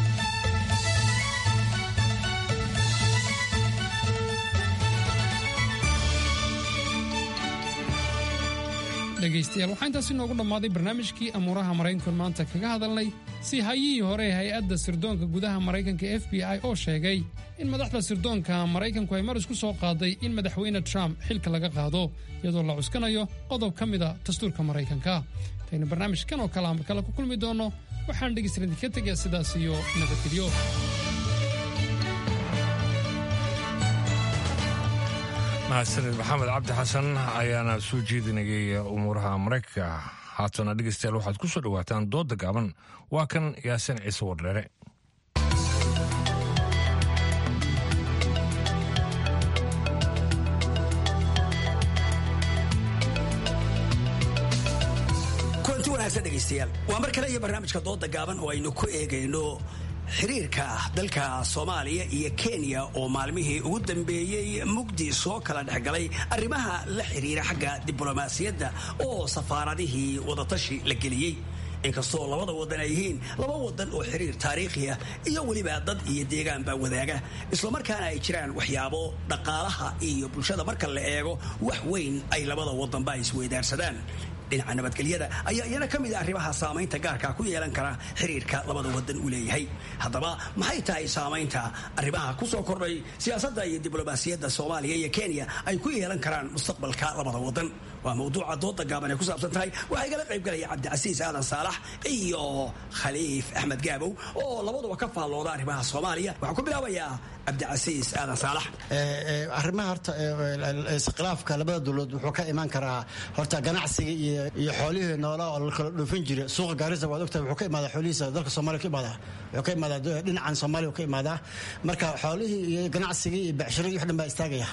dhegaystayaal waxaa intaasi noogu dhammaaday barnaamijkii amuuraha maraykanku maanta kaga hadalnay si hayihii hore ee hay-adda sirdoonka gudaha maraykanka f b i oo sheegay in madaxda sirdoonka maraykanku ay mar isku soo qaaday in madaxweyne trump xilka laga qaado iyadoo la cuskanayo qodob ka mida dastuurka maraykanka intaynu barnaamijkan oo kale ama kale ku kulmi doonno waxaan dhegaystalan idinka tegaya sidaas iyo nabadgelyo mahadsanid maxamed cabdi xasan ayaana soo jeedinayay umuuraha maraykanka haatana dhegeystayaal waxaad ku soo dhowaataan dooda gaaban waa kan yaasin ciise wardheere kulanti wanaagsan dhegaystayaal waa mar kale iyo barnaamijka dooda gaaban oo aynu ku eegayno xiriirka dalka soomaaliya iyo kenya oo maalmihii ugu dambeeyey mugdi soo kala dhexgalay arrimaha la xiriira xagga diblomaasiyadda oo safaaradihii wadatashi la geliyey inkastoo labada wadan ay yihiin laba wadan oo xiriir taariikhiya iyo weliba dad iyo deegaanbaa wadaaga islamarkaana ay jiraan waxyaabo dhaqaalaha iyo bulshada marka la eego wax weyn ay labada wadanba isweydaarsadaan dhinaca nabadgelyada ayaa iyana ka mid a arrimaha saamaynta gaarka ku yeelan kara xiriirka labada wadan uu leeyahay haddaba maxay tahay saamaynta arrimaha ku soo kordhay siyaasadda iyo diblomaasiyadda soomaaliya iyo kenya ay ku yeelan karaan mustaqbalka labada wadan waa mawduuca dooda gaaban ay ku saabsan tahay waxaa igala qaybgalaya cabdicasiis aadan saalax iyo khaliif axmed gaabow oo labaduba ka faallooda arrimaha soomaaliya waxaan ku bilaabayaa cabdicasiis aadan saalax arrimaha horta iskhilaafka labada dowladood wuxuu ka imaan karaa horta ganacsiga iyo iyo xoolihii noolaa oo la kala dhoofin jira suuqa gaarisa waad ogtahay wuxuu ka imaadaa xoolihiisa dalka soomaaliya ka imaadaa wuxuu ka imaadaa dhinacan soomaaliya ka imaadaa marka xoolihii iyo ganacsigii iyo becshiradii wax dhan baa istaagaya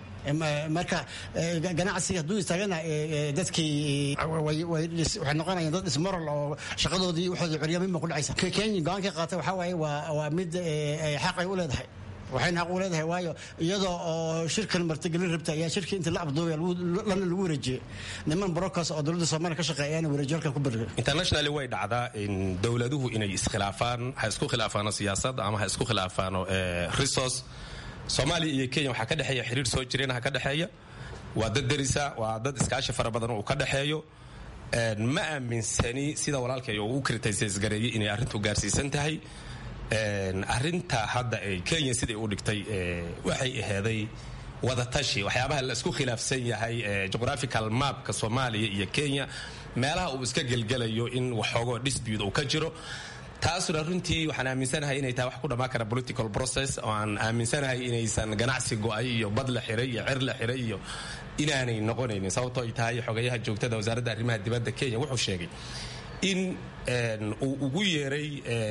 marka ganacsiga hadduu istaagana dadkii waxay noqonayaan dad ismoral oo shaqadoodii waxooda curyamin ba ku dhacaysa kenya go-aanka qaatay waxaa waaye waa mid xaq ay u leedahay waxayna xaq u leedahay waayo iyadoo oo shirkan martigelin rabta ayaa shirkii inta la abduubay lana lagu wareejiyey niman brokers oo dowladda soomaaliya ka shaqeeya ayaana wareejiyo halkan ku bergay internationally way dhacdaa in dowladuhu inay iskhilaafaan ha isku khilaafaano siyaasadda ama ha isku khilaafaano resource soomaaliya iyo kenya waxaa ka dhexeeya xiriir soo jireenha ka dhexeeya waa dad derisa waa dad iskaashi fara badan uu ka dhexeeyo ma aaminsani sida walaalkay uu u kritisaysgareeyey inay arrintu gaarsiisan tahay arrinta hadda ay kenya siday u dhigtay waxay aheeday wadatashi waxyaabaha la isku khilaafsan yahay geographical mapka soomaaliya iyo kenya meelaha uu iska gelgelayo in waxoogoo dispute uu ka jiro taasuna runtii waxaan aaminsanahay inay tahay wax ku dhammaan kara political process oo aan aaminsanahay inaysan ganacsi go-ay iyo bad la xiray iyo cer la xiray iyo inaanay noqonaynin sababtoo ay tahay xogayaha joogtada wasaaradda arrimaha dibadda kenya wuxuu sheegay in uu ugu yeeray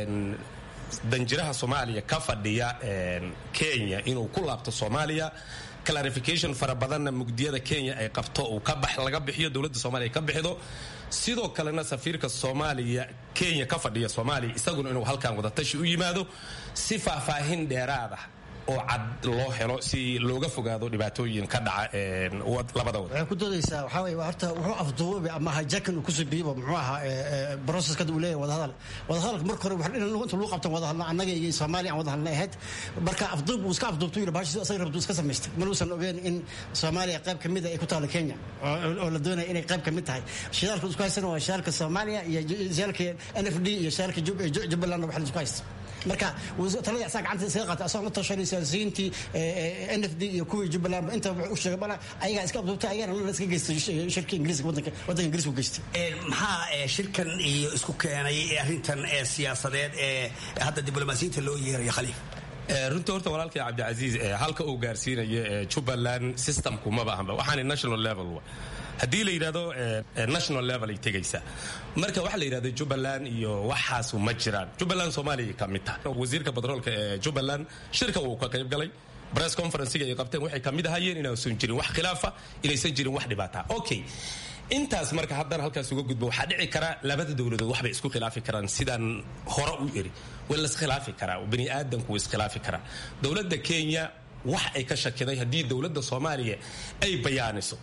danjiraha soomaaliya ka fadhiya kenya inuu ku laabto soomaaliya clarification fara badanna mugdiyada kenya ay qabto uu laga bixiyo dowladda soomaliya ka bixido sidoo kalena safiirka soomaaliya kenya ka fadhiya soomaaliya isaguna inuu halkan wadatashi u yimaado si faahfaahin dheeraada oo cad loo helo si looga fogaado dhibaatooyin ka dhaca labada wad waxay ku doodaysaa waxaa weye horta wuxuu afduubay ama hajakan uu kusoo biibo muxuu ahaa processka uu leeyahay wadahadal wadahadalka marka hore wax inta lagu qabtan wadahadla annaga iyo soomaaliya aan wadahadla ahayd marka afduub uu iska afduubtu yidhi bahashi asaga rabtu iska samaystay manuusan ogeen in soomaaliya qayb ka mid a ay ku taalo kenya oo la doonaya inay qayb ka mid tahay shidaalka isku haysana waa shidaalka soomaaliya iyo shidaalka n f d iyo shidaalka jubbaland wax la isku haysta marka talada asaa gacanta isaga qaatay asagoo la tashanay siyaasiyiintii n f d iyo kuwii jubbaland inta wuxuu u sheegay bana ayagaa iska abduubtay ayagana la iska geystay shirkii ingiriiska wadanka wadanka ingiriiska u geystay maxaa shirkan iyo isku keenay arrintan ee siyaasadeed ee hadda diblomaasiyiinta loo yeerayo khaliif runtii horta walaalkay cabdicasiis halka uu gaarsiinayo jubbaland systemku maba ahanba waxaana national level haddii la yidhahdo national level ay tegaysaa marka waxaa la yidhahdo jubbaland iyo waxaasu ma jiraan jubbaland soomaaliya ka mid tahay wasiirka batroolka ee jubbaland shirka uu ka qayb galay press conferencega ay qabteen waxay kamid ahayeen inaysan jirin wax khilaafa inaysan jirin wax dhibaata okay intaas marka haddana halkaas uga gudbo waxaa dhici kara labada dowladood waxbay isku khilaafi karaan sidaan hore u eri way la iskhilaafi karaa bani aadamku way iskhilaafi karaa dowladda kenya wax ay ka shakiday haddii dowladda soomaaliya ay bayaaniso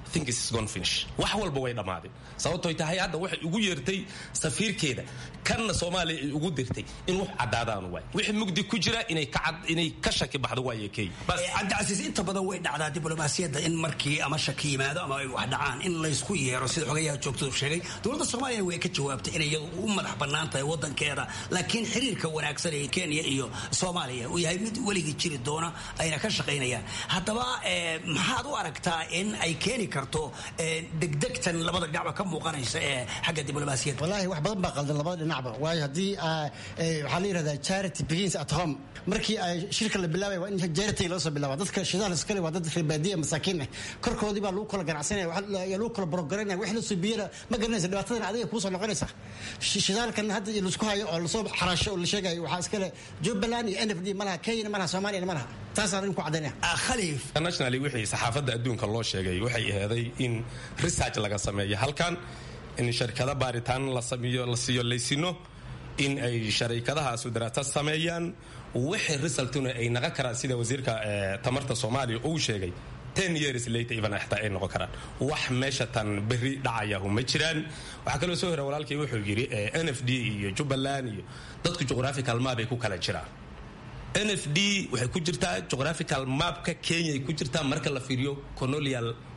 wax walba way dhammaadeen sababtoy tahay hadda waxay ugu yeertay safiirkeeda kanna soomaaliya ay ugu dirtay in wax caddaadaan waay wixii mugdi ku jira inay ka shaki baxdo waaye kenya cabdicasiis inta badan way dhacdaa diblomaasiyadda in markii ama shaki yimaado ama ay wax dhacaan in laysku yeero sida xogayaha joogtadu sheegay dowladda soomaaliya way ka jawaabtay inay iyadu u madax bannaan tahay wadankeeda laakiin xiriirka wanaagsan ee kenya iyo soomaaliya uu yahay mid weligii jiri doona ayna ka shaqaynayaan haddaba maxaad u aragtaa in ay keeni karto degdegtan labada dhinacba ka muuqanaysa ee xagga diblomaasiyadda wallaahi wax badan baa qaldan labada dhinacba waayo haddii waxaa la yidhahdaa charity begins at home markii ay shirka la bilaabay waa in charity loo soo bilaaba dadka shidaal iskale waa dad reebaadiya masaakiin ah korkoodii baa lagu kala ganacsanaya yaa lagu kala borogaranaya wax la soo biyana ma garanaysa dhibaatadan adiga kuusoo noqonaysa shidaalkan hadda laisku hayo oo lasoo xaraasho oo la sheegayo waxaa iskale jubbaland iyo n f d malaha kenyana malaha soomaaliyana malaha taasaan idinku caddaynaya khaliif internationally wixii saxaafadda adduunka loo sheegay waxay aheeday in research laga sameeyo halkan in sharkado baaritaan la sameeyo la siiyo laysino in ay sharikadahaasu daraasad sameeyaan wixii resultuna ay naqon karaan sida wasiirka tamarta soomaaliya uu sheegay ten years later even xitaa ay noqon karaan wax meesha tan berri dhacayahu ma jiraan waxaa kaloo soo hora walaalkii wuxuu yidhi n f d iyo jubbaland iyo dadku geographical map ay ku kala jiraan n f d waxay ku jirtaa geographical mapka kenya ay ku jirtaa marka la fiiriyo colonial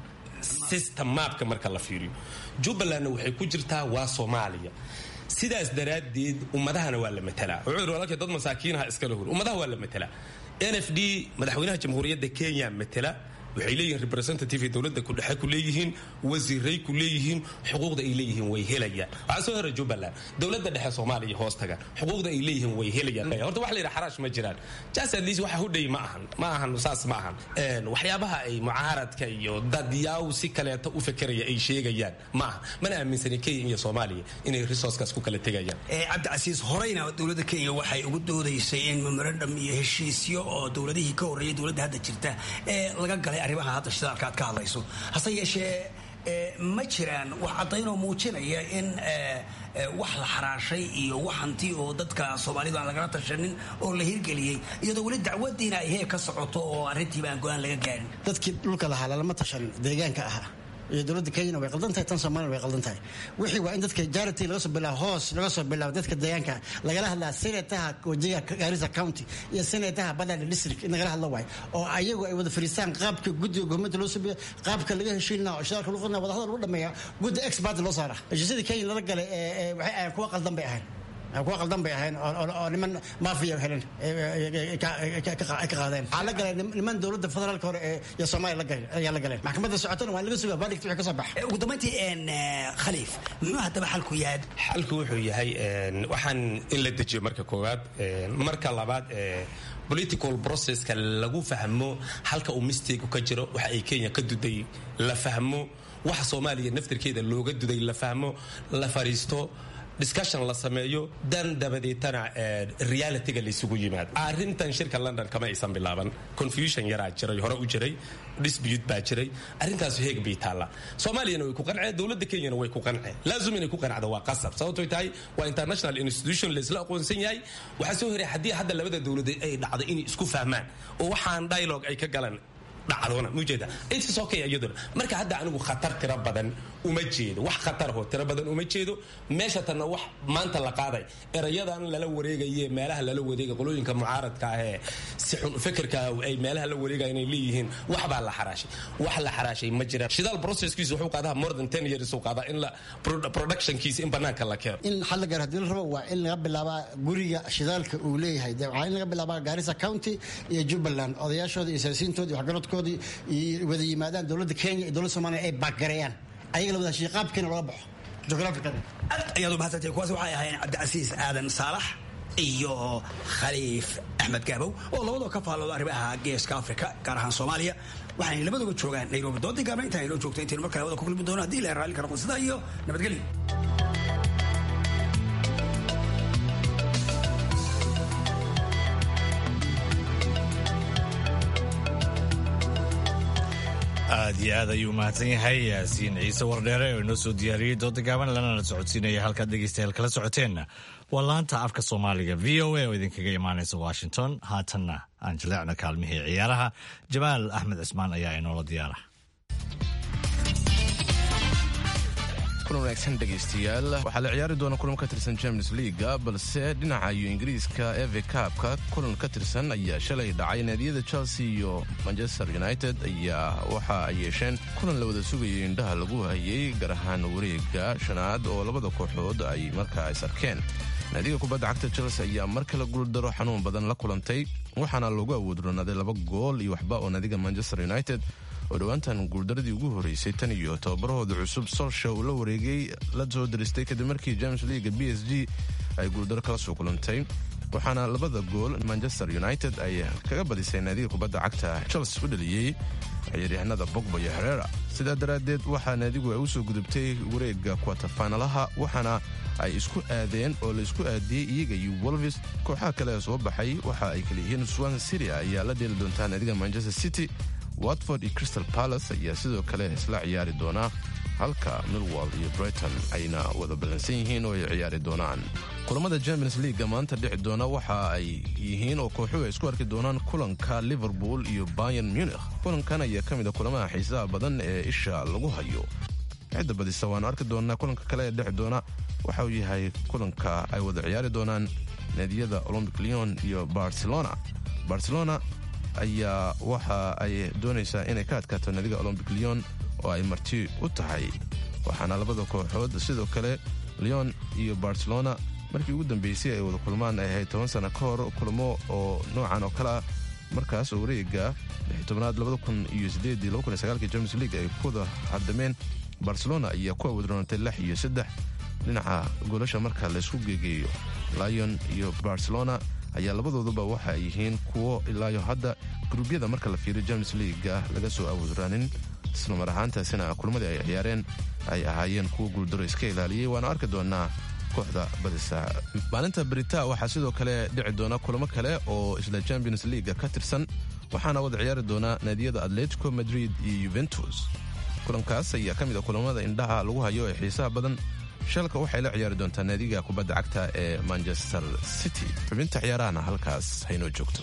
system maapka marka la fiiriyo jubbalandna waxay ku jirtaa waa soomaaliya sidaas daraaddeed ummadahana waa la matalaa wuxuu yidhi walaalkay dad masaakiinaha iskala hor ummadaha waa la matalaa n f d madaxweynaha jamhuuriyadda kenya matala waxay leeyihiin representative dowladda kudhexe ku leeyihiin wasiiray ku leeyihiin xuquuqda ay leeyihiin way helayaan waxaa soo hora jubbaland dowladda dhexe soomaaliya hoos tagan xuquuqda ay leeyihiin way helayaan horta waxa la yidhaha xaraash ma jiraan jas at least waxa hudhay ma ahan ma ahan saas ma ahan waxyaabaha ay mucaaradka iyo dadyaaw si kaleeto u fekeraya ay sheegayaan ma aha mana aaminsani kenya iyo soomaaliya inay resourcekaas ku kala tegayaan cabdicasiis horeyna dowladda kenya waxay ugu doodaysay in memorandum iyo heshiisyo oo dowladihii ka horreeyay dowladda hadda jirta ee laga galay arrimaha hadda shidaalka aad ka hadlayso hase yeeshee ma jiraan wax caddaynoo muujinaya in wax la xaraashay iyo wax hanti oo dadka soomaalidu aan lagala tashanin oo la hirgeliyey iyadoo weli dacwadiina ay heer ka socoto oo arrintiiba aan go-aan laga gaarin dadkii dhulka lahaa lalama tashan deegaanka ahaa iyo dowladda kenyana way qaldan tahay tan soomaalina way qaldan tahay wixii waa in dadka jarity laga soo bilaabo hoos laga soo bilaabo dadka deegaanka lagala hadlaa senataha wajiga garissa county iyo senataha badada district in lagala hadlo waayo oo ayagu ay wada fariistaan qaabka guddiga gurmada loo sameeyo qaabka laga heshiinaa oo shidaalka lagu qodnaa wadahadal lagu dhameeya guddi expert loo saara heshiisyada kenya lala galay waxay ahayn kuwa qaldan bay ahayn kuwa qaldan bay ahayn oo niman maafiya helen ka qaadeen waxaa la galay niman dowladda federaalka hore iyo soomaaliya la galay ayaa la galeen maxkamadda socotana waa laga sugaa verdict wixii ka soo baxa ugu dambayntii khaliif muxuu haddaba xalku yahay xalku wuxuu yahay waxaan in la dejiyo marka koowaad marka labaad political processka lagu fahmo halka uu mistake ka jiro waxa ay kenya ka duday la fahmo waxa soomaaliya naftirkeeda looga duday la fahmo la fariisto discussion la sameeyo dan dabadeetana realityga laysugu yimaado arrintan shirka london kama aysan bilaaban confusion yaraa jiray hore u jiray dispute baa jiray arrintaas heeg bay taallaa soomaaliyana way ku qanceen dowladda kenyana way ku qanceen laazum inay ku qancdo waa qasab sababtoy tahay waa international institution laysla aqoonsan yahay waxaa soo horay haddii hadda labada dowladeed ay dhacdo inay isku fahmaan oo waxaan dialogue ay ka galan dhacdona mujeeda intaas okay iyaduna marka hadda anigu khatar tiro badan uma jeedo wax khatarho tiro badan uma jeedo meesha tanna wax maanta la qaaday erayadan lala wareegaye meelaha lala wareega qolooyinka mucaaradka ah ee si xun fekerka ay meelaha la wareegaya inay leeyihiin wax baa la xaraashay wax la xaraashay ma jiraan shidaal processkiisa wuxuu qaadaa more than ten years uu qaadaa in la productionkiisa in banaanka la keeno in xal la gaaro hadii la rabo waa in laga bilaabaa guriga shidaalka uu leeyahay waa in laga bilaabaa garissa county iyo jubbaland odayaashooda iyo siyaasiyiintooda iyo waxgaradkooda iyo wada yimaadaan dowladda kenya iyo dowladda somaaliya ay baagareeyaan ayaga la wada heshiiya qaabkiina looga baxo geographically ayaad u mahadsantahay kuwaas waxay ahaayeen cabdicasiis aadan saalax iyo khaliif axmed gaabow oo labadoo ka faallooda arrimaha geeska afrika gaar ahaan soomaaliya waxaanay labaduba joogaan nairobi doodii gaabna intaan inoo joogto intaynu mar kale wada ku kulmi doono haddii la raalli kara qonsida iyo nabadgelyo aad iyo aad ayuu mahadsan yahay yaasiin ciise wardheere oo inoo soo diyaariyey dooda gaaban lanana socodsiinaya halkaad dhegeystayaal kala socoteenna waa laanta afka soomaaliga v o a oo idinkaga imaanaysa washington haatanna aan jaleecno kaalmihii ciyaaraha jamaal axmed cismaan ayaa inoola diyaara kulan wanaagsan dhegaystayaal waxaa la ciyaari doona kulan ka tirsan champions leaga balse dhinaca iyo ingiriiska eve kaabka kulan ka tirsan ayaa shalay dhacay naadiyada chelsea iyo manchester united ayaa waxa ay yeesheen kulan la wada sugayay indhaha lagu hayay gaar ahaan wareega shanaad oo labada kooxood ay markaa is arkeen naadiga kubadda cagta chelsea ayaa mar kale guuldaro xanuun badan la kulantay waxaana loogu awoodronaaday laba gool iyo waxba oo naadiga manchester united oo dhowaantan guuldaradii ugu horeysay tan iyo tababarahooda cusub solsha uu la wareegay la soo daristay kadib markii james leaga b s g ay guuldaro kala soo kulantay waxaana labada gool manchester united ay kaga badisay naadiga kubadda cagta chelsea u dhaliyey ciyaaryahanada bogba iyo herera sidaa daraaddeed waxaa naadigu ay u soo gudubtay wareega kwatafaanalaha waxaana ay isku aadeen oo la isku aadiyey iyaga iyo wolvis kooxaha kale ee soo baxay waxa ay kala yihiin swan city ayaa la dheeli doontaa naadiga manchester city watford iyo crystal palace ayaa sidoo kale isla ciyaari doonaa halka milwall iyo brighton ayna wada ballansan yihiin oo ay ciyaari doonaan kulamada champions leaga maanta dhici doona waxa ay yihiin oo kooxuhu ay isku arki doonaan kulanka liverpool iyo bayan munich kulankan ayaa ka mid a kulamaha xiisaha badan ee isha lagu hayo cidda badisa waanu arki doonaa kulanka kale ee dhici doona waxa uu yahay kulanka ay wada ciyaari doonaan naadiyada olombic leon iyo barcelona barcelona ayaa waxa ay doonaysaa inay ka adkaato naadiga olombic leon oo ay marti u tahay waxaana labada kooxood sidoo kale leon iyo barcelona markii ugu dambeysay ay wada kulmaan ay ahayd toban sana ka hor kulmo oo noocan oo kale ah markaas oo wareega tobnaad james league ay ku wada hadameen barcelona ayaa ku awoodroonatay lix iyo saddex dhinaca goolasha marka laysku geegeeyo lion iyo barcelona ayaa labadooduba waxa ay yihiin kuwo ilaayo hadda gruubyada marka la fiiriyo james leaga laga soo awoodraanin isla mar ahaantaasina kulmadii ay ciyaareen ay ahaayeen kuwa guuldaro iska ilaaliyey waana arki doonaa kooxda badisa maalinta brita waxaa sidoo kale dhici doona kulamo kale oo isla champions leaga ka tirsan waxaana wada ciyaari doona naadiyada atletico madrid iyo yuventus kulankaas ayaa ka mid a kulamada indhaha lagu hayo ee xiisaha badan shalka waxay la ciyaari doontaa naadiga kubadda cagta ee manchester city xubinta ciyaarahana halkaas haynoo joogto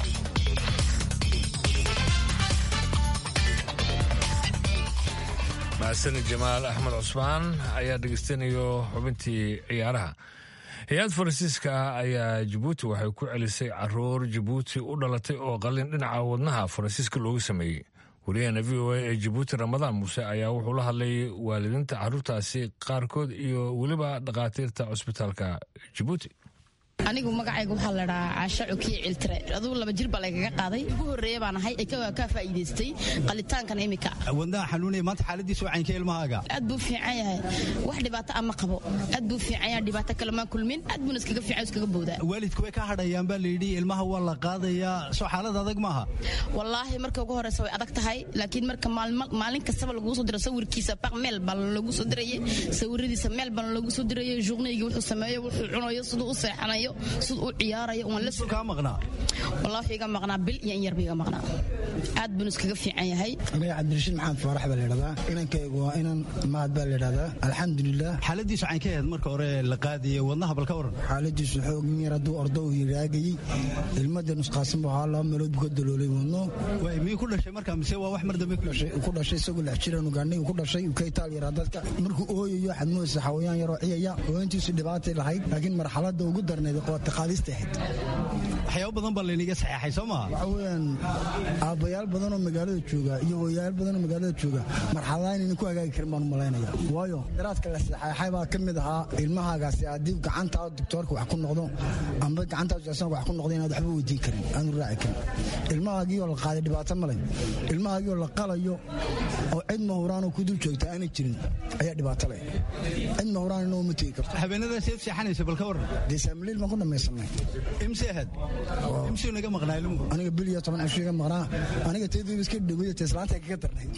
mahadsan jamaal axmed cusmaan ayaa dhegeystanayo xubintii ciyaaraha hay-ad faransiiska ah ayaa jabuuti waxay ku celisay caruur jabuuti u dhalatay oo qalin dhinaca wadnaha faransiiska loogu sameeyey wariyahana v o a ee jabuuti ramadaan muuse ayaa wuxuu la hadlay waalidiinta caruurtaasi qaarkood iyo weliba dhakhaatiirta cusbitaalka jabuuti anigu magacayga waxaa la dhahaa caasha cukiye ciltire adugu laba jir baa laygaga qaaday ugu horreeya baan ahay kaa faa'iidaystay qalitaankan imika wadnaha xanuunaya maanta xaaladiisa waa caynka ilmahaaga aad buu fiican yahay wax dhibaato ama qabo aad buu fiican yahay dhibaato kale maa kulmin aad buuna iskaga fiican iskaga bowdaa waalidku way ka hadhayaan baa layidhi ilmaha waa la qaadayaa soo xaalad adag maaha wallaahi marka ugu horeysa way adag tahay laakiin marka maalin kastaba laguu soo diro sawirkiisa baq meel baa lagu soo dirayay sawiradiisa meel baa lagu soo dirayay journeyga wuxuu sameeyo wuxuu cunayo siduu u seexanayo siduu u ciyaarayo waan la kaa maqnaa wallaahi iga maqnaa bil iyo in yarba iga maqnaa aad buuna iskaga fiican yahay aniga cabdirashiid maxamed faarax baa layidhahdaa inankaygu waa inan mahad baa layidhahdaa alxamdulilah xaaladiisu caynka ahayd marka hore la qaadaya wadnaha bal ka waran xaaladiisu xoogin yar hadduu ordo uu yiraagayey ilmada nusqaasan buu ahaa laba meelood buu ka daloolay wadno miyuu ku dhashay marka mise waa wax mar dambe ku dhashay isagoo lix jiran ugaandhay ku dhashay uu ka itaal yaraa dadka markuu ooyayo waxaad moodaysa xawayaan yaroo ciyaya hooyantiisu dhibaatay lahayd laakiin marxaladda ugu darnayd qoota qaadista ahayd waxyaabo badan baa laynaga saxeexay soo maha waxa weeyaan aabbayaal badan oo magaalada jooga iyo hooyayaal badan oo magaalada jooga marxaladaha inaynan ku hagaagi karin baan u malaynaya waayo daraadka la saxeexay baa ka mid ahaa ilmahaagaasi haddii gacanta doktoorka wax ku noqdo amba gacanta jasanka wax ku noqdo inaad waxba weydiin karin aanu raaci karin ilmahaagii oo la qaaday dhibaato ma leh ilmahaagii oo la qalayo oo cid mahuraanoo ku dul joogta aanay jirin ayaa dhibaato leh cid mahuraan inoo ma tegi karto habeenadaas eed seexanaysa bal ka waran dee saamiliil baan ku dhamaysanay imse ahayd imsuu naga maqnaa ilmuhu aniga bil iyo toban cisho iga maqnaa aniga teedii iska dhawaya te islaanta kaga darnay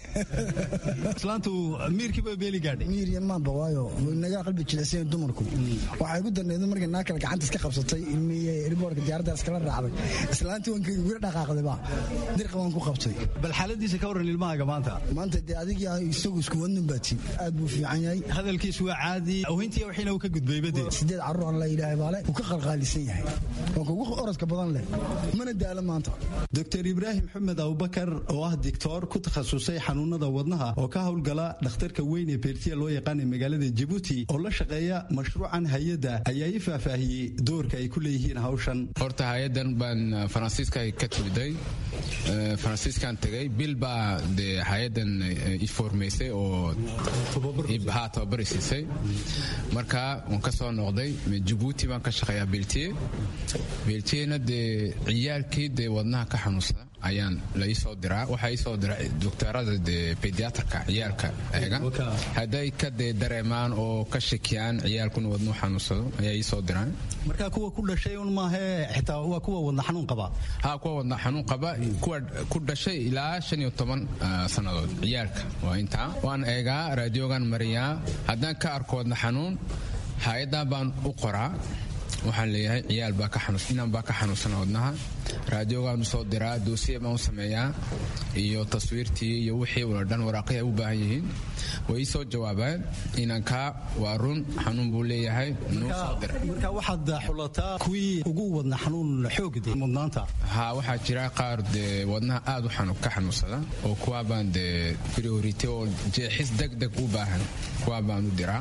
islaantu miirkii baa beeli gaadhay miir iyo maanba waayo naga qalbi jilicsan dumarku waxay ku darneed markay naa kale gacanta iska qabsatay ilmiye riboorka diyaaradda iskala raacday islaantii waan gura dhaqaaqdayba dirqa waan ku qabtay bal xaaladiisa ka waran ilmahaaga maanta maanta dee adigii isagu isku wadnin baati aad buu fiican yahay hadalkiisu waa caadi awintii wixiina uu ka gudbayba dee sideed carruur aan la yidhaahay baale uu ka qalqaalisan yahay waa kugu orodka badan leh mana daalo maanta doctor ibraahim xumed abubakar oo ah dictoor ku takhasusay xanuunada wadnaha oo ka howlgala dhakhtarka weyn ee beertiya loo yaqaana magaalada jabuuti oo la shaqeeya mashruucan hay-adda ayaa ii faahfaahiyey doorka ay ku leeyihiin hawshan horta hay-adan baan faransiiska ka timiday faransiiskan tegay bil baa dee hay-adan iformaysay oo ha tababari siisay marka waan ka soo noqday jabuuti baan ka shaqeeyaa beeltiye beeltiyena dee ciyaalkii dee wadnaha ka xanuunsada ayaan la iisoo diraa waxaa iisoo dira doktorada dee bediatrka ciyaalka eega hadday ka dee dareemaan oo ka shakiyaan ciyaalkuna wadnuu xanuunsado ayaa iisoo diraan marka kuwa ku dhashay un maahee xitaa waa kuwa wadna xanuun qaba ha kuwa wadna xanuun qaba kuwa ku dhashay ilaa shan iyo toban sannadood ciyaalka waa intaa waan eegaa raadiogan mariyaa haddaan ka arko wadna xanuun hay-adan baan u qoraa waxaan leeyahay ciyaal baa ka xanuus inaan baa ka xanuunsana wadnaha raadiogaan usoo diraa doosiya baan u sameeyaa iyo taswiirtii iyo wixii wala dhan waraaqihii ay u baahan yihiin way ii soo jawaabaan inankaa waa run xanuun buu leeyahay nuu soo dira marka waxaad xulataa kuwii ugu wadna xanuun xoogde mudnaanta ha waxaa jira qaar dee wadnaha aad u ka xanuunsada oo kuwaa baan dee priority oo jeexis deg deg u baahan kuwaa baan u diraa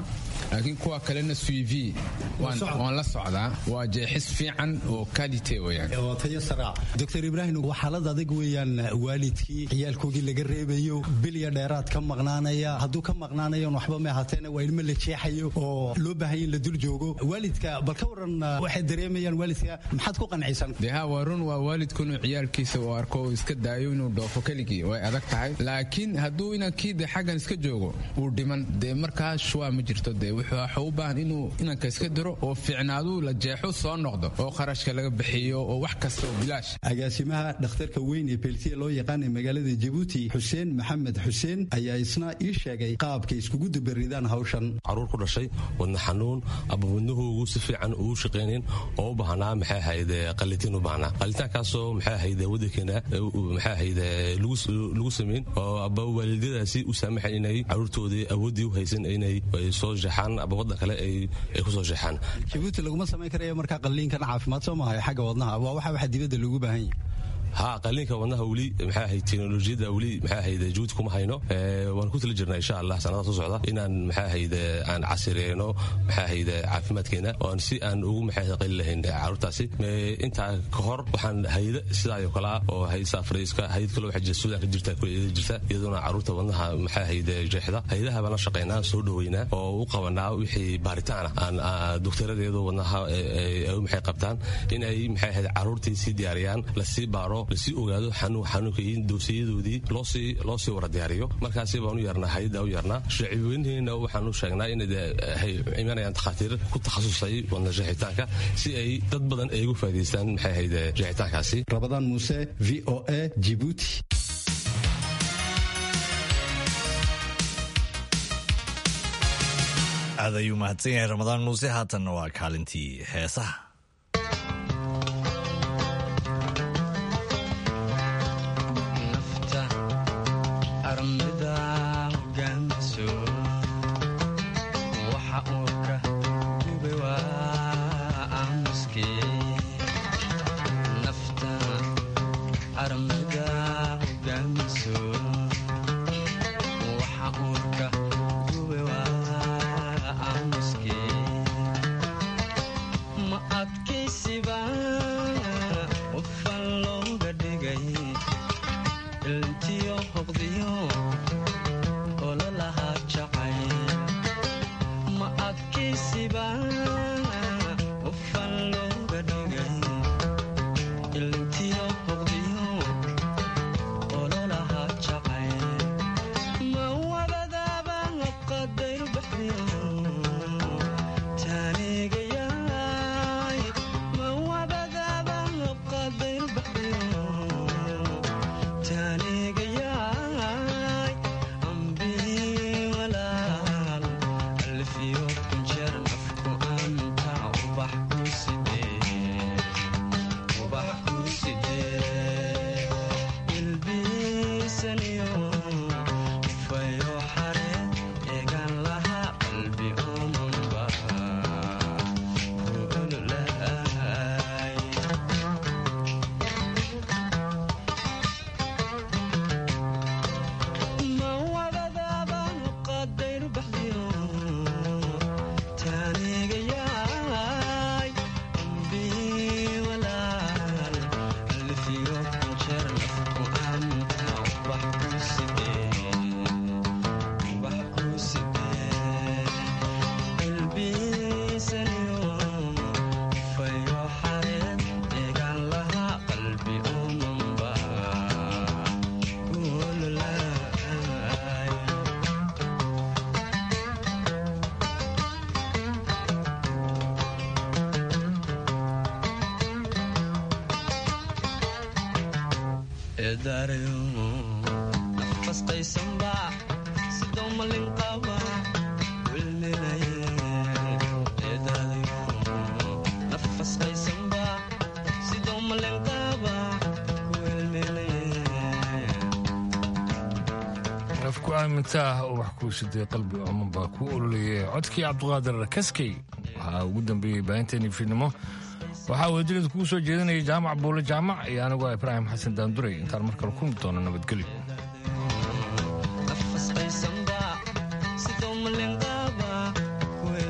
laakiin kuwa kalena suivi waan la socdaa waa jeexis fiican oo kalite weyaan tayo saraa doctor ibraahim waa xaalad adag weeyaan waalidkii ciyaalkoogii laga reebayo bilya dheeraad ka maqnaanaya hadduu ka maqnaanayo waxba ma ahaateena waa ilmo la jeexayo oo loo baahanya in la dul joogo waalidka bal ka waran waxay dareemayaan waalidka maxaad ku qancaysan dee ha waa run waa waalidku inuu ciyaalkiisa uu arko uu iska daayo inuu dhoofo keligii way adag tahay laakiin hadduu inankii de xaggan iska joogo uu dhiman dee markaas shuwaa ma jirto dee wuxuu waxa u baahan inuu inanka iska diro oo fiicnaaduu la jeexo soo noqdo oo kharashka laga bixiyo oo wax kasta oo bilaash agaasimaha dhakhtarka weyn ee beltiya loo yaqaan ee magaalada jabuuti xuseen maxamed xuseen ayaa isna ii sheegay qaabkay iskugu dabaridaan hawshan caruur ku dhashay wadna xanuun aba wadnahoogu si fiican uu shaqaynayn oo u baahnaa maxay ahayd qalitiin u baahnaa qalitaankaasoo maxay ahayd wadankeena maxay ahayd lagu samayn oo aba waalidadaasi u saamaxayn inay caruurtoodii awooddii u haysan inay soo jeexaan aba waddan kale ay ku soo jeexaan jabuuti laguma samayn karayo markaa qalliinkan caafimaad soo maahay xagga wadnaha waa waxa waxa dibadda loogu baahan yahay ha qaliinka wadnaha weli maxay ahayd teknolojiyadda weli maxay ahayd juhud kuma hayno waan ku tala jirnaa insha allah sanadaha soo socda inaan maxay ahayd aan casireyno maxay ahayd caafimaadkeena oon si aan ugu maxay ahayd qali lahayn caruurtaasi intaa ka hor waxaan hayada sidaayoo kale ah oo haysa afriiska hayad kale waxaa jirta suudan ka jirta kuleeda jirta iyadoona caruurta wadnaha maxay ahayd jeexda hayadaha baan la shaqaynaa soo dhaweynaa oo u qabanaa wixii baaritaana aan doktoradeedu wadnaha maxay qabtaan in ay maxay ahayd caruurtii sii diyaariyaan lasii baaro lasii ogaado xanuunka iyo dowsiyadoodii loo sii wara diyaariyo markaasi baan u yeernaa hayadda u yeernaa shacibweynaheena waxaan u sheegnaa inay imanayaan takhaatiir ku takhasusay wadna jeexitaanka si ay dad badan ay ugu faa'idaystaan maxay ahayd jeexitaankaasi rabadaan muuse v o a jibuuti aad ayuu mahadsan yahay ramadaan muuse haatanna waa kaalintii heesaha ku aamintaa oo wax kuu siday qalbi ooman baa kuu ololayay codkii cabdiqaadir kaskey waxaa ugu dambeeyey baahinteennii fiidnimo waxaa wadajirada kugu soo jeedinaya jaamac buule jaamac iyo anigoo ibraahim xasan daanduray intaan mar kale kulmi doono nabadgelyo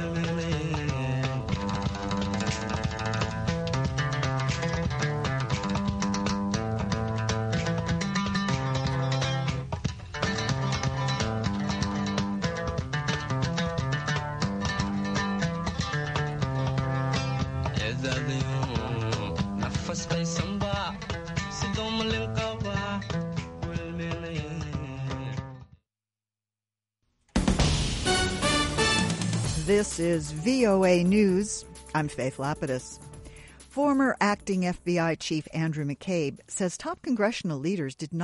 This is VOA News. I'm Faith Lapidus. Former acting FBI Chief Andrew McCabe says top congressional leaders did not